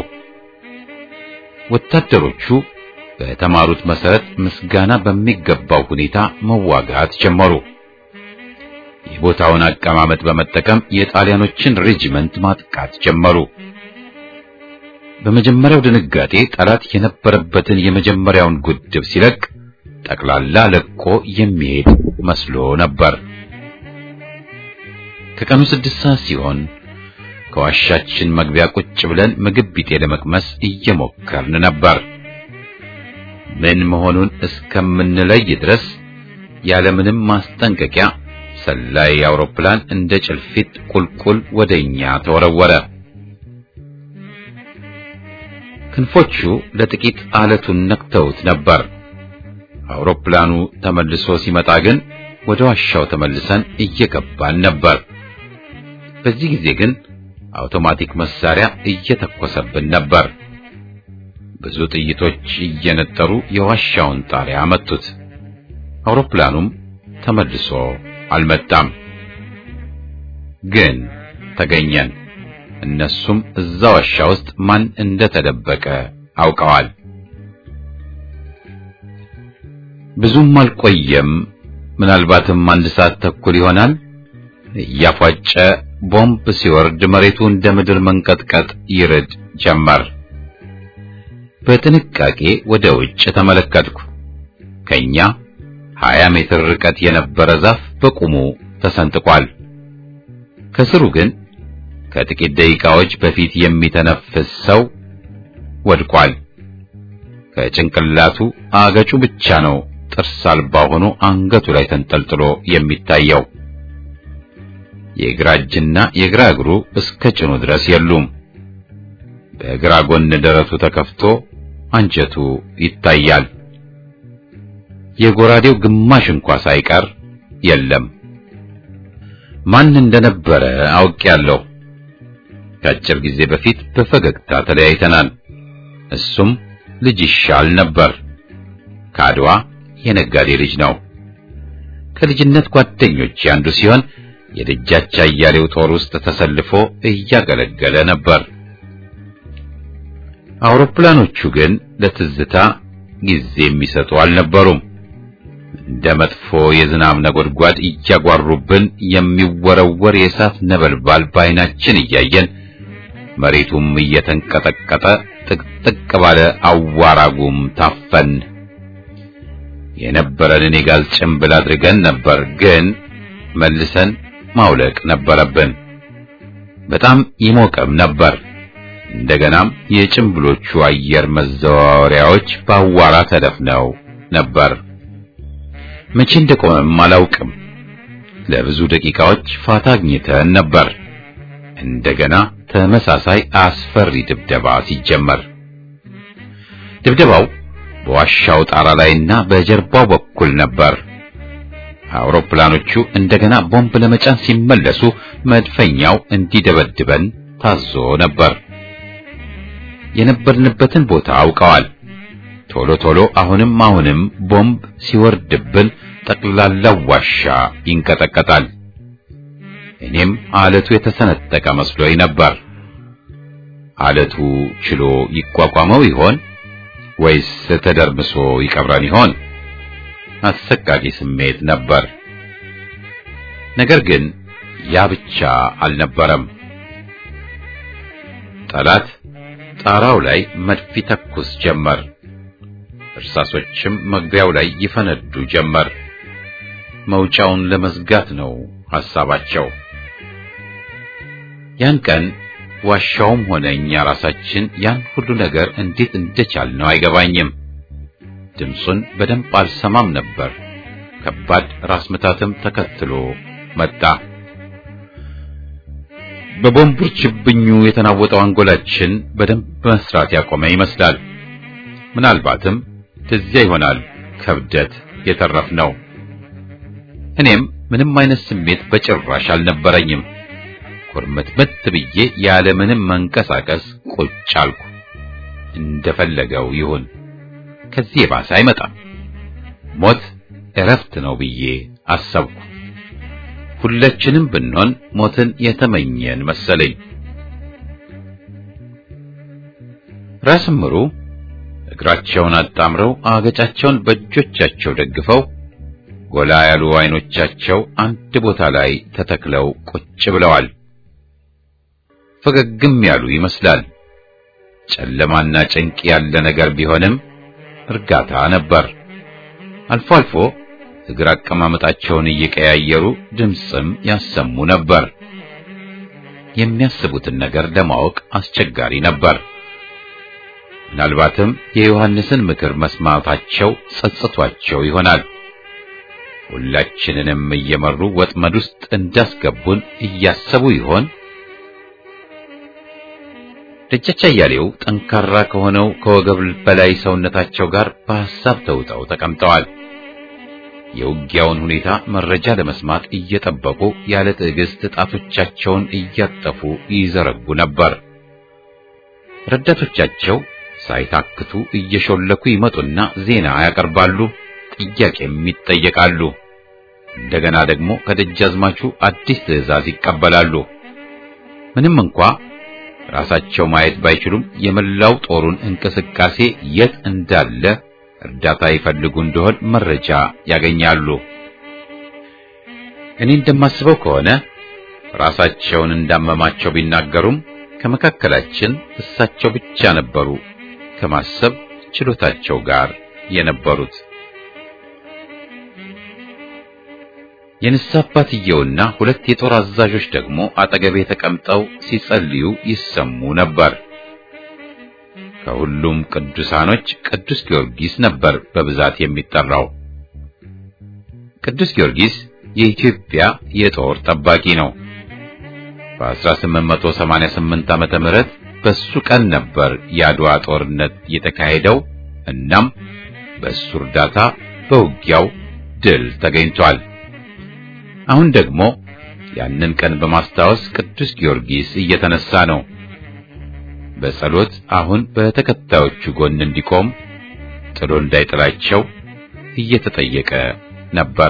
ወታደሮቹ በተማሩት መሰረት ምስጋና በሚገባው ሁኔታ መዋጋት ጀመሩ። የቦታውን አቀማመጥ በመጠቀም የጣሊያኖችን ሬጂመንት ማጥቃት ጀመሩ። በመጀመሪያው ድንጋጤ ጠላት የነበረበትን የመጀመሪያውን ጉድብ ሲለቅ ጠቅላላ ለቆ የሚሄድ መስሎ ነበር። ከቀኑ ስድስት ሰዓት ሲሆን ከዋሻችን መግቢያ ቁጭ ብለን ምግብ ቢጤ ለመቅመስ እየሞከርን ነበር። ምን መሆኑን እስከምንለይ ድረስ ያለምንም ማስጠንቀቂያ ሰላይ አውሮፕላን እንደ ጭልፊት ቁልቁል ወደኛ ተወረወረ። ክንፎቹ ለጥቂት አለቱን ነክተውት ነበር። አውሮፕላኑ ተመልሶ ሲመጣ ግን ወደ ዋሻው ተመልሰን እየገባን ነበር። በዚህ ጊዜ ግን አውቶማቲክ መሳሪያ እየተኮሰብን ነበር። ብዙ ጥይቶች እየነጠሩ የዋሻውን ጣሪያ መቱት። አውሮፕላኑም ተመልሶ አልመጣም። ግን ተገኘን። እነሱም እዛ ዋሻ ውስጥ ማን እንደተደበቀ አውቀዋል። ብዙም አልቆየም። ምናልባትም አንድ ሰዓት ተኩል ይሆናል። እያፏጨ ቦምብ ሲወርድ መሬቱ እንደ ምድር መንቀጥቀጥ ይርድ ጀመር። በጥንቃቄ ወደ ውጭ ተመለከትኩ። ከኛ 20 ሜትር ርቀት የነበረ ዛፍ በቁሙ ተሰንጥቋል። ከስሩ ግን ከጥቂት ደቂቃዎች በፊት የሚተነፍስ ሰው ወድቋል። ከጭንቅላቱ አገጩ ብቻ ነው ጥርስ አልባ ሆኖ አንገቱ ላይ ተንጠልጥሎ የሚታየው። የግራ እጅና የግራ እግሩ እስከ ጭኑ ድረስ የሉም። በግራ ጎን ደረቱ ተከፍቶ አንጀቱ ይታያል። የጎራዴው ግማሽ እንኳ ሳይቀር የለም። ማን እንደነበረ አውቄያለሁ። ከአጭር ጊዜ በፊት በፈገግታ ተለያይተናል። እሱም ልጅ ይሻል ነበር። ከአድዋ የነጋዴ ልጅ ነው። ከልጅነት ጓደኞች አንዱ ሲሆን የደጃች አያሌው ጦር ውስጥ ተሰልፎ እያገለገለ ነበር። አውሮፕላኖቹ ግን ለትዝታ ጊዜ የሚሰጡ አልነበሩም። እንደ መጥፎ የዝናብ ነጎድጓድ እያጓሩብን የሚወረወር የእሳት ነበልባል በዓይናችን እያየን መሬቱም እየተንቀጠቀጠ ጥቅጥቅ ባለ አዋራጉም ታፈን። የነበረንን የጋዝ ጭንብል አድርገን ነበር፣ ግን መልሰን ማውለቅ ነበረብን። በጣም ይሞቅም ነበር። እንደገናም የጭንብሎቹ አየር መዘዋወሪያዎች በአዋራ ተደፍነው ነበር። መቼ እንደቆመም አላውቅም። ለብዙ ደቂቃዎች ፋታ አግኝተን ነበር። እንደገና ተመሳሳይ አስፈሪ ድብደባ ሲጀመር ድብደባው በዋሻው ጣራ ላይና በጀርባው በኩል ነበር። አውሮፕላኖቹ እንደገና ቦምብ ለመጫን ሲመለሱ መድፈኛው እንዲደበድበን ታዞ ነበር። የነበርንበትን ቦታ አውቀዋል። ቶሎ ቶሎ አሁንም አሁንም ቦምብ ሲወርድብን ጠቅላላው ዋሻ ይንቀጠቀጣል። እኔም አለቱ የተሰነጠቀ መስሎኝ ነበር። አለቱ ችሎ ይቋቋመው ይሆን ወይስ ተደርምሶ ይቀብረን ይሆን? አሰቃቂ ስሜት ነበር። ነገር ግን ያ ብቻ አልነበረም። ጠላት ጣራው ላይ መድፍ ይተኩስ ጀመር። እርሳሶችም መግቢያው ላይ ይፈነዱ ጀመር። መውጫውን ለመዝጋት ነው ሐሳባቸው። ያን ቀን ዋሻውም ሆነ እኛ ራሳችን ያን ሁሉ ነገር እንዴት እንደቻልነው አይገባኝም። ድምፁን በደንብ አልሰማም ነበር። ከባድ ራስ ምታትም ተከትሎ መጣ። በቦምቡር ችብኙ የተናወጠው አንጎላችን በደንብ መስራት ያቆመ ይመስላል። ምናልባትም ትዚያ ይሆናል ከብደት የተረፍነው። እኔም ምንም አይነት ስሜት በጭራሽ አልነበረኝም። ኩርምትምት ብዬ ያለ ምንም መንቀሳቀስ ቁጭ አልኩ። እንደፈለገው ይሁን፣ ከዚህ የባሰ አይመጣም። ሞት እረፍት ነው ብዬ አሰብኩ። ሁላችንም ብንሆን ሞትን የተመኘን መሰለኝ። ራስ ምሩ እግራቸውን አጣምረው አገጫቸውን በእጆቻቸው ደግፈው ጎላ ያሉ አይኖቻቸው አንድ ቦታ ላይ ተተክለው ቁጭ ብለዋል። ፈገግም ያሉ ይመስላል። ጨለማና ጭንቅ ያለ ነገር ቢሆንም እርጋታ ነበር። አልፎ አልፎ እግር አቀማመጣቸውን እየቀያየሩ ድምፅም ያሰሙ ነበር። የሚያስቡትን ነገር ለማወቅ አስቸጋሪ ነበር። ምናልባትም የዮሐንስን ምክር መስማታቸው ጸጽቷቸው ይሆናል። ሁላችንንም እየመሩ ወጥመድ ውስጥ እንዳስገቡን እያሰቡ ይሆን? ደጃች አያሌው ጠንካራ ከሆነው ከወገብ በላይ ሰውነታቸው ጋር በሐሳብ ተውጠው ተቀምጠዋል። የውጊያውን ሁኔታ መረጃ ለመስማት እየጠበቁ ያለ ትዕግስት ጣቶቻቸውን እያጠፉ ይዘረጉ ነበር። ረዳቶቻቸው ሳይታክቱ እየሾለኩ ይመጡና ዜና ያቀርባሉ፣ ጥያቄም ይጠየቃሉ። እንደገና ደግሞ ከደጃዝማቹ አዲስ ትዕዛዝ ይቀበላሉ። ምንም እንኳ ራሳቸው ማየት ባይችሉም የመላው ጦሩን እንቅስቃሴ የት እንዳለ እርዳታ ይፈልጉ እንደሆን መረጃ ያገኛሉ። እኔ እንደማስበው ከሆነ ራሳቸውን እንዳመማቸው ቢናገሩም ከመካከላችን እሳቸው ብቻ ነበሩ ከማሰብ ችሎታቸው ጋር የነበሩት። የንስሐ አባትየውና ሁለት የጦር አዛዦች ደግሞ አጠገቤ ተቀምጠው ሲጸልዩ ይሰሙ ነበር። ከሁሉም ቅዱሳኖች ቅዱስ ጊዮርጊስ ነበር በብዛት የሚጠራው። ቅዱስ ጊዮርጊስ የኢትዮጵያ የጦር ጠባቂ ነው። በ1888 ዓመተ ምህረት በሱ ቀን ነበር የአድዋ ጦርነት የተካሄደው። እናም በሱ እርዳታ በውጊያው ድል ተገኝቷል። አሁን ደግሞ ያንን ቀን በማስታወስ ቅዱስ ጊዮርጊስ እየተነሳ ነው። በጸሎት አሁን በተከታዮቹ ጎን እንዲቆም ጥሎ እንዳይጥላቸው እየተጠየቀ ነበር።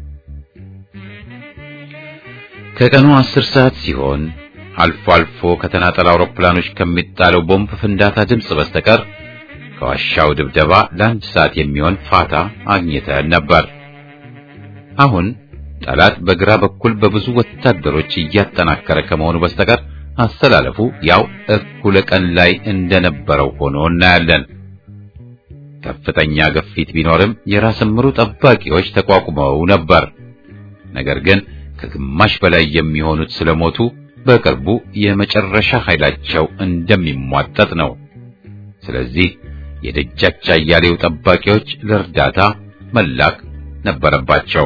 ከቀኑ አስር ሰዓት ሲሆን አልፎ አልፎ ከተናጠል አውሮፕላኖች ከሚጣለው ቦምብ ፍንዳታ ድምፅ በስተቀር ከዋሻው ድብደባ ለአንድ ሰዓት የሚሆን ፋታ አግኝተን ነበር። አሁን ጠላት በግራ በኩል በብዙ ወታደሮች እያጠናከረ ከመሆኑ በስተቀር አስተላለፉ ያው እኩለ ቀን ላይ እንደነበረው ሆኖ እናያለን። ከፍተኛ ግፊት ቢኖርም የራስ ምሩ ጠባቂዎች ተቋቁመው ነበር። ነገር ግን ከግማሽ በላይ የሚሆኑት ስለሞቱ በቅርቡ የመጨረሻ ኃይላቸው እንደሚሟጠጥ ነው። ስለዚህ የደጃች አያሌው ጠባቂዎች ለእርዳታ መላክ ነበረባቸው።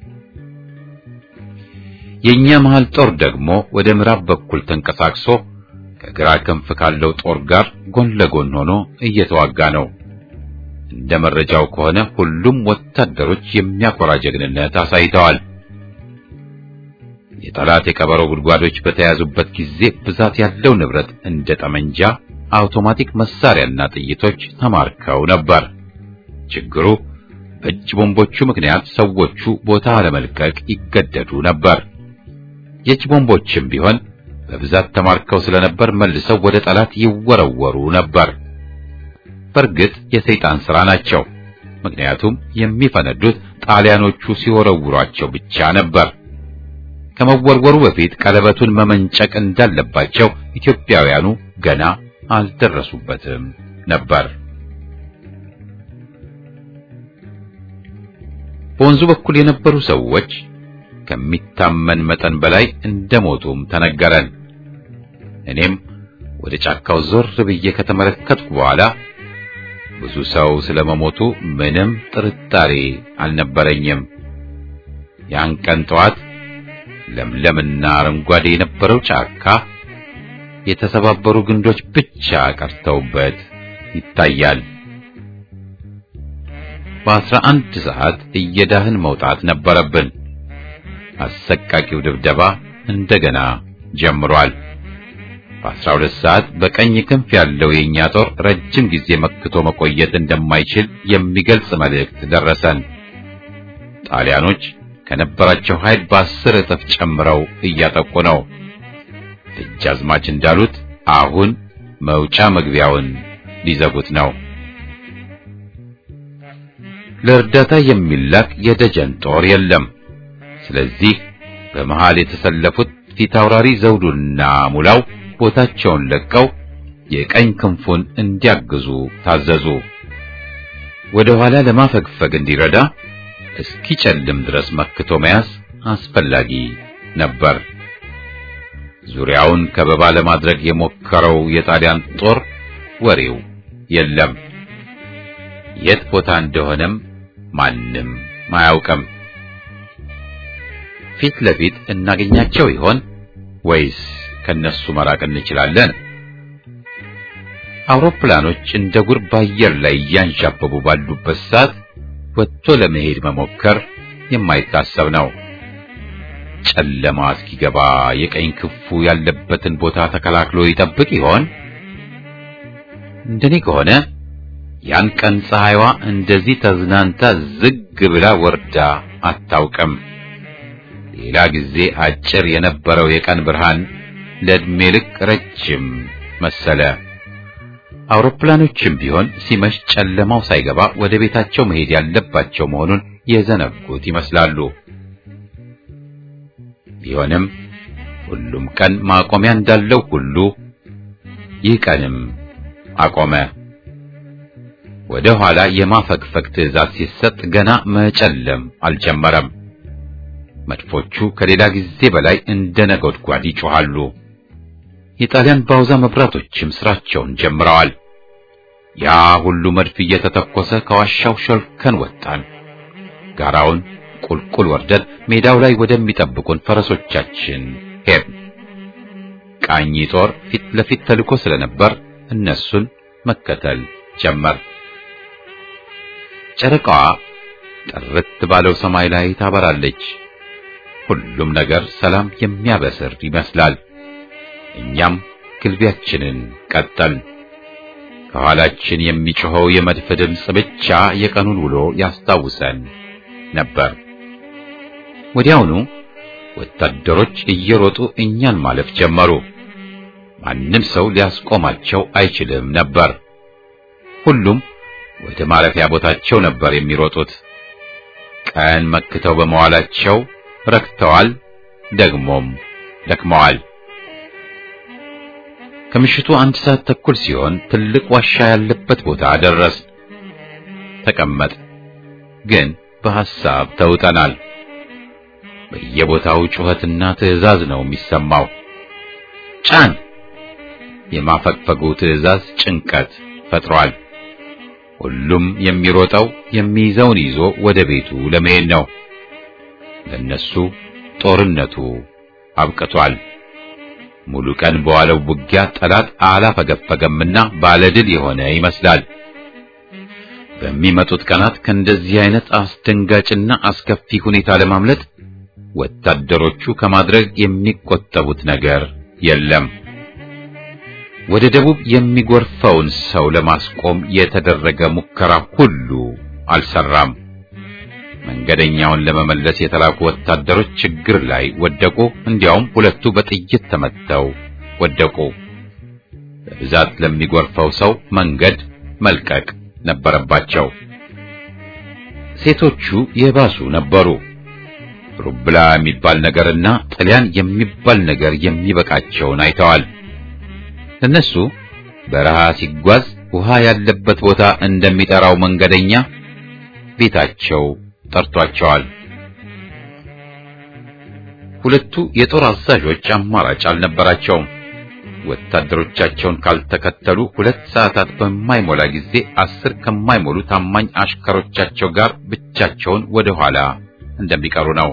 የኛ መሃል ጦር ደግሞ ወደ ምዕራብ በኩል ተንቀሳቅሶ ከግራ ክንፍ ካለው ጦር ጋር ጎን ለጎን ሆኖ እየተዋጋ ነው። እንደ መረጃው ከሆነ ሁሉም ወታደሮች የሚያኮራ ጀግንነት አሳይተዋል። የጠላት የቀበሮ ጉድጓዶች በተያዙበት ጊዜ ብዛት ያለው ንብረት እንደ ጠመንጃ፣ አውቶማቲክ መሳሪያና ጥይቶች ተማርከው ነበር። ችግሩ በእጅ ቦምቦቹ ምክንያት ሰዎቹ ቦታ ለመልቀቅ ይገደዱ ነበር። የእጅ ቦምቦችም ቢሆን በብዛት ተማርከው ስለነበር መልሰው ወደ ጠላት ይወረወሩ ነበር። በእርግጥ የሰይጣን ሥራ ናቸው። ምክንያቱም የሚፈነዱት ጣሊያኖቹ ሲወረውሯቸው ብቻ ነበር። ከመወርወሩ በፊት ቀለበቱን መመንጨቅ እንዳለባቸው ኢትዮጵያውያኑ ገና አልደረሱበትም ነበር። በወንዙ በኩል የነበሩ ሰዎች ከሚታመን መጠን በላይ እንደሞቱም ተነገረን። እኔም ወደ ጫካው ዞር ብዬ ከተመለከትኩ በኋላ ብዙ ሰው ስለመሞቱ ምንም ጥርጣሬ አልነበረኝም። ያን ቀን ጠዋት ለምለምና አረንጓዴ የነበረው ጫካ የተሰባበሩ ግንዶች ብቻ ቀርተውበት ይታያል። በአስራ አንድ ሰዓት እየዳህን መውጣት ነበረብን። አሰቃቂው ድብደባ እንደገና ጀምሯል። በአስራ ሁለት ሰዓት በቀኝ ክንፍ ያለው የእኛ ጦር ረጅም ጊዜ መክቶ መቆየት እንደማይችል የሚገልጽ መልእክት ደረሰን። ጣሊያኖች ከነበራቸው ኃይል በአስር እጥፍ ጨምረው እያጠቁ ነው። ደጃዝማች እንዳሉት አሁን መውጫ መግቢያውን ሊዘጉት ነው። ለእርዳታ የሚላክ የደጀን ጦር የለም። ስለዚህ በመሃል የተሰለፉት ፊታውራሪ ዘውዱና ሙላው ቦታቸውን ለቀው የቀኝ ክንፉን እንዲያግዙ ታዘዙ። ወደ ኋላ ለማፈግፈግ እንዲረዳ እስኪጨልም ድረስ መክቶ መያዝ አስፈላጊ ነበር። ዙሪያውን ከበባ ለማድረግ የሞከረው የጣሊያን ጦር ወሬው የለም። የት ቦታ እንደሆነም ማንም አያውቅም። ፊት ለፊት እናገኛቸው ይሆን ወይስ ከነሱ መራቅ እንችላለን? አውሮፕላኖች እንደ ጉር በአየር ላይ እያንዣበቡ ባሉበት ሰዓት ወጥቶ ለመሄድ መሞከር የማይታሰብ ነው። ጨለማ እስኪገባ የቀኝ ክንፉ ያለበትን ቦታ ተከላክሎ ይጠብቅ ይሆን? እንደኔ ከሆነ ያን ቀን ፀሐይዋ እንደዚህ ተዝናንታ ዝግ ብላ ወርዳ አታውቅም። ሌላ ጊዜ አጭር የነበረው የቀን ብርሃን ለዕድሜ ልክ ረጅም መሰለ። አውሮፕላኖችም ቢሆን ሲመሽ ጨለማው ሳይገባ ወደ ቤታቸው መሄድ ያለባቸው መሆኑን የዘነጉት ይመስላሉ። ቢሆንም ሁሉም ቀን ማቆሚያ እንዳለው ሁሉ ይህ ቀንም አቆመ። ወደ ኋላ የማፈግፈግ ትዕዛዝ ሲሰጥ ገና መጨለም አልጀመረም። መድፎቹ ከሌላ ጊዜ በላይ እንደ ነጎድጓድ ይጮኻሉ። የጣሊያን ባውዛ መብራቶችም ስራቸውን ጀምረዋል። ያ ሁሉ መድፍ እየተተኮሰ ከዋሻው ሸልከን ወጣን። ጋራውን ቁልቁል ወርደን ሜዳው ላይ ወደሚጠብቁን ፈረሶቻችን ሄድን። ቃኝ ጦር ፊት ለፊት ተልኮ ስለነበር እነሱን መከተል ጀመር። ጨረቃዋ ጥርት ባለው ሰማይ ላይ ታበራለች። ሁሉም ነገር ሰላም የሚያበስር ይመስላል። እኛም ግልቢያችንን ቀጠል። ከኋላችን የሚጮኸው የመድፍ ድምፅ ብቻ የቀኑን ውሎ ያስታውሰን ነበር። ወዲያውኑ ወታደሮች እየሮጡ እኛን ማለፍ ጀመሩ። ማንም ሰው ሊያስቆማቸው አይችልም ነበር። ሁሉም ወደ ማረፊያ ቦታቸው ነበር የሚሮጡት። ቀን መክተው በመዋላቸው ረክተዋል፣ ደግሞም ደክመዋል። ከምሽቱ አንድ ሰዓት ተኩል ሲሆን ትልቅ ዋሻ ያለበት ቦታ ደረስ። ተቀመጥ ግን በሐሳብ ተውጠናል። በየቦታው ጩኸትና ትዕዛዝ ነው የሚሰማው። ጫን! የማፈግፈጉ ትዕዛዝ ጭንቀት ፈጥሯል። ሁሉም የሚሮጠው የሚይዘውን ይዞ ወደ ቤቱ ለመሄድ ነው። ለነሱ ጦርነቱ አብቅቷል። ሙሉ ቀን በዋለው ውጊያ ጠላት አላፈገፈገምና ባለድል የሆነ ይመስላል። በሚመጡት ቀናት ከእንደዚህ አይነት አስደንጋጭና አስከፊ ሁኔታ ለማምለጥ ወታደሮቹ ከማድረግ የሚቆጠቡት ነገር የለም። ወደ ደቡብ የሚጎርፈውን ሰው ለማስቆም የተደረገ ሙከራ ሁሉ አልሰራም። መንገደኛውን ለመመለስ የተላኩ ወታደሮች ችግር ላይ ወደቁ። እንዲያውም ሁለቱ በጥይት ተመተው ወደቁ። በብዛት ለሚጎርፈው ሰው መንገድ መልቀቅ ነበረባቸው። ሴቶቹ የባሱ ነበሩ። ሩብላ የሚባል ነገርና ጥልያን የሚባል ነገር የሚበቃቸውን አይተዋል። እነሱ በረሃ ሲጓዝ ውሃ ያለበት ቦታ እንደሚጠራው መንገደኛ ቤታቸው ጠርቷቸዋል። ሁለቱ የጦር አዛዦች አማራጭ አልነበራቸውም። ወታደሮቻቸውን ካልተከተሉ ሁለት ሰዓታት በማይሞላ ጊዜ አስር ከማይሞሉ ታማኝ አሽከሮቻቸው ጋር ብቻቸውን ወደ ኋላ እንደሚቀሩ ነው።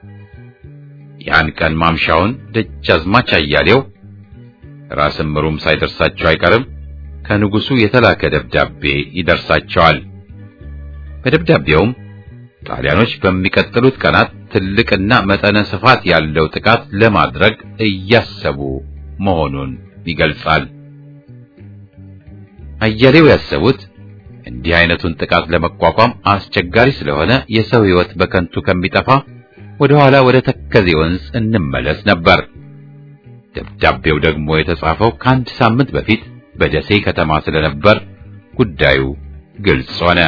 ያን ቀን ማምሻውን ደጃዝማች አያሌው ራስ ምሩም ሳይደርሳቸው አይቀርም ከንጉሱ የተላከ ደብዳቤ ይደርሳቸዋል። በደብዳቤውም ጣሊያኖች በሚቀጥሉት ቀናት ትልቅና መጠነ ስፋት ያለው ጥቃት ለማድረግ እያሰቡ መሆኑን ይገልጻል። አያሌው ያሰቡት እንዲህ አይነቱን ጥቃት ለመቋቋም አስቸጋሪ ስለሆነ የሰው ሕይወት በከንቱ ከሚጠፋ ወደ ኋላ ወደ ተከዜ ወንዝ እንመለስ ነበር። ደብዳቤው ደግሞ የተጻፈው ከአንድ ሳምንት በፊት በደሴ ከተማ ስለነበር ጉዳዩ ግልጽ ሆነ።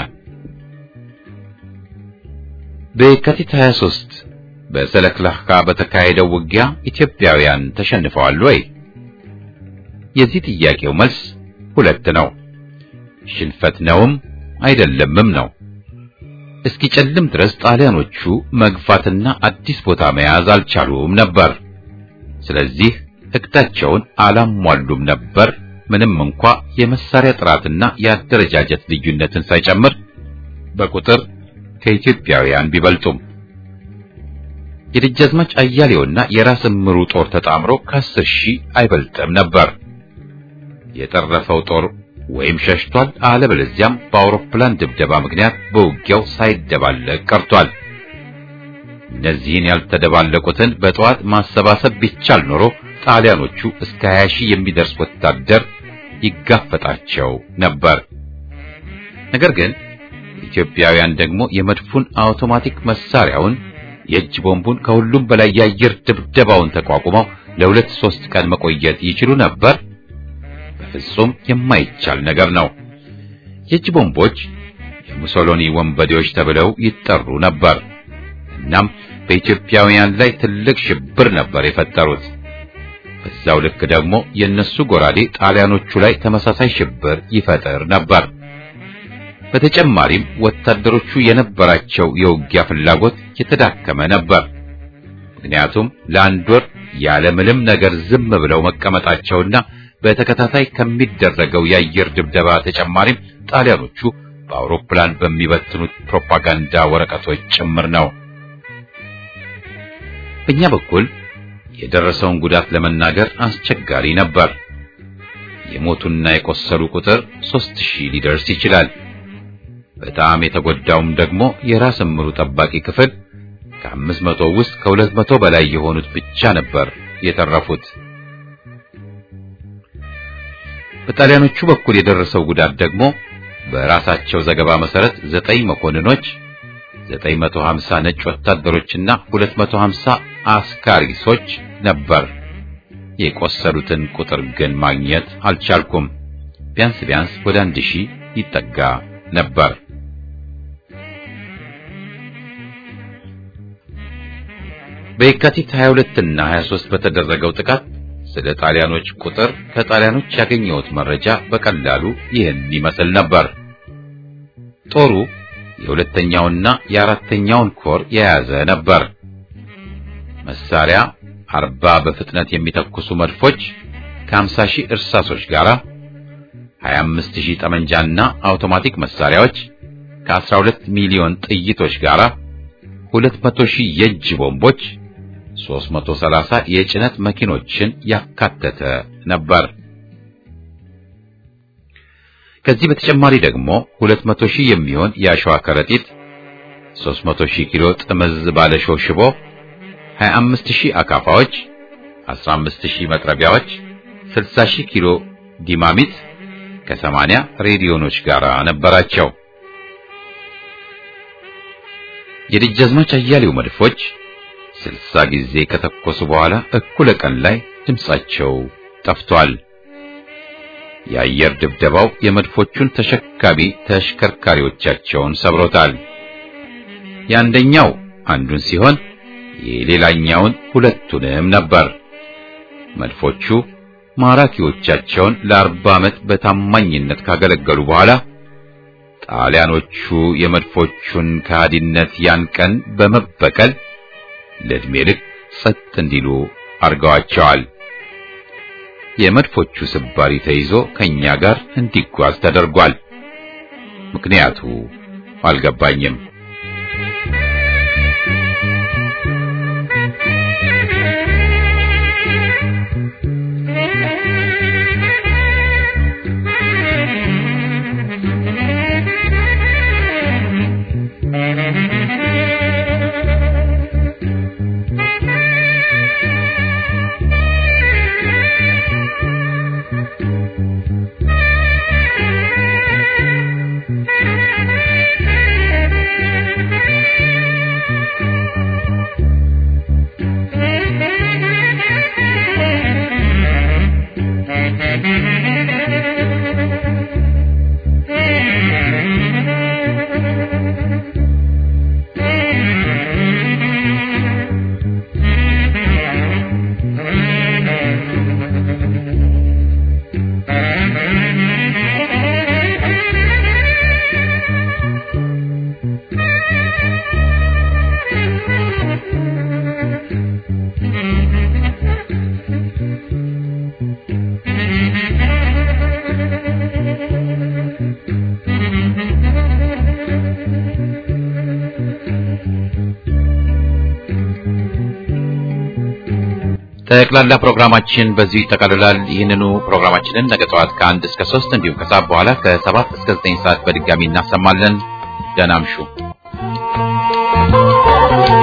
በየካቲት 23 በሰለክላካ በተካሄደው ውጊያ ኢትዮጵያውያን ተሸንፈዋል ወይ? የዚህ ጥያቄው መልስ ሁለት ነው። ሽንፈት ነውም አይደለምም ነው። እስኪጨልም ድረስ ጣሊያኖቹ መግፋትና አዲስ ቦታ መያዝ አልቻሉም ነበር። ስለዚህ እቅዳቸውን አላሟሉም ነበር። ምንም እንኳ የመሳሪያ ጥራትና የአደረጃጀት ልዩነትን ሳይጨምር በቁጥር ከኢትዮጵያውያን ቢበልጡም የደጃዝማች አያሌውና የራስ እምሩ ጦር ተጣምሮ ከአስር ሺህ አይበልጥም ነበር። የጠረፈው ጦር ወይም ሸሽቷል፣ አለበለዚያም በአውሮፕላን ድብደባ ምክንያት በውጊያው ሳይደባለቅ ቀርቷል። እነዚህን ያልተደባለቁትን በጠዋት ማሰባሰብ ቢቻል ኖሮ ጣሊያኖቹ እስከ 20 ሺህ የሚደርስ ወታደር ይጋፈጣቸው ነበር። ነገር ግን ኢትዮጵያውያን ደግሞ የመድፉን አውቶማቲክ መሳሪያውን የእጅ ቦምቡን ከሁሉም በላይ የአየር ድብደባውን ተቋቁመው ለሁለት ሶስት ቀን መቆየት ይችሉ ነበር። ፍጹም የማይቻል ነገር ነው። የእጅ ቦምቦች የሙሶሎኒ ወንበዴዎች ተብለው ይጠሩ ነበር። እናም በኢትዮጵያውያን ላይ ትልቅ ሽብር ነበር የፈጠሩት። በዛው ልክ ደግሞ የነሱ ጎራዴ ጣሊያኖቹ ላይ ተመሳሳይ ሽብር ይፈጥር ነበር። በተጨማሪም ወታደሮቹ የነበራቸው የውጊያ ፍላጎት የተዳከመ ነበር። ምክንያቱም ለአንድ ወር ያለ ምንም ነገር ዝም ብለው መቀመጣቸውና በተከታታይ ከሚደረገው የአየር ድብደባ ተጨማሪም ጣሊያኖቹ በአውሮፕላን በሚበትኑት ፕሮፓጋንዳ ወረቀቶች ጭምር ነው። በእኛ በኩል የደረሰውን ጉዳት ለመናገር አስቸጋሪ ነበር። የሞቱና የቆሰሉ ቁጥር ሦስት ሺህ ሊደርስ ይችላል። በጣም የተጎዳውም ደግሞ የራስ እምሩ ጠባቂ ክፍል ከአምስት መቶ ውስጥ ከሁለት መቶ በላይ የሆኑት ብቻ ነበር የተረፉት። በጣሊያኖቹ በኩል የደረሰው ጉዳት ደግሞ በራሳቸው ዘገባ መሰረት ዘጠኝ መኮንኖች፣ 950 ነጭ ወታደሮችና 250 አስካሪሶች ነበር። የቆሰሉትን ቁጥር ግን ማግኘት አልቻልኩም። ቢያንስ ቢያንስ ወደ አንድ ሺህ ይጠጋ ነበር። በየካቲት 22 እና 23 በተደረገው ጥቃት ስለ ጣሊያኖች ቁጥር ከጣሊያኖች ያገኘሁት መረጃ በቀላሉ ይህን ይመስል ነበር። ጦሩ የሁለተኛውና የአራተኛውን ኮር የያዘ ነበር። መሳሪያ አርባ በፍጥነት የሚተኩሱ መድፎች ከ50 ሺህ እርሳሶች ጋር 25 ሺህ ጠመንጃና አውቶማቲክ መሳሪያዎች ከ12 ሚሊዮን ጥይቶች ጋር 200 ሺህ የእጅ ቦምቦች 330 የጭነት መኪኖችን ያካተተ ነበር። ከዚህ በተጨማሪ ደግሞ 200 ሺህ የሚሆን የአሸዋ ከረጢት፣ 300 ሺህ ኪሎ ጥምዝ ባለሾህ ሽቦ፣ 25 ሺህ አካፋዎች፣ 15 ሺህ መጥረቢያዎች፣ 60 ሺህ ኪሎ ዲማሚት ከ80 ሬዲዮኖች ጋር ነበራቸው። የደጃዝማች አያሌው መድፎች ስልሳ ጊዜ ከተኮሱ በኋላ እኩለ ቀን ላይ ድምጻቸው ጠፍቷል። የአየር ድብደባው የመድፎቹን ተሸካሚ ተሽከርካሪዎቻቸውን ሰብሮታል። የአንደኛው አንዱን ሲሆን የሌላኛውን ሁለቱንም ነበር። መድፎቹ ማራኪዎቻቸውን ለአርባ ዓመት በታማኝነት ካገለገሉ በኋላ ጣሊያኖቹ የመድፎቹን ከሃዲነት ያን ቀን በመበቀል ለዕድሜ ልክ ጸጥ እንዲሉ አርገዋቸዋል። የመድፎቹ ስባሪ ተይዞ ከኛ ጋር እንዲጓዝ ተደርጓል። ምክንያቱ አልገባኝም። ጠቅላላ ፕሮግራማችን በዚሁ ይጠቃልላል። ይህንኑ ፕሮግራማችንን ነገ ጠዋት ከአንድ እስከ ሶስት እንዲሁም ከሰዓት በኋላ ከሰባት እስከ ዘጠኝ ሰዓት በድጋሚ እናሰማለን። ደህና እምሹ።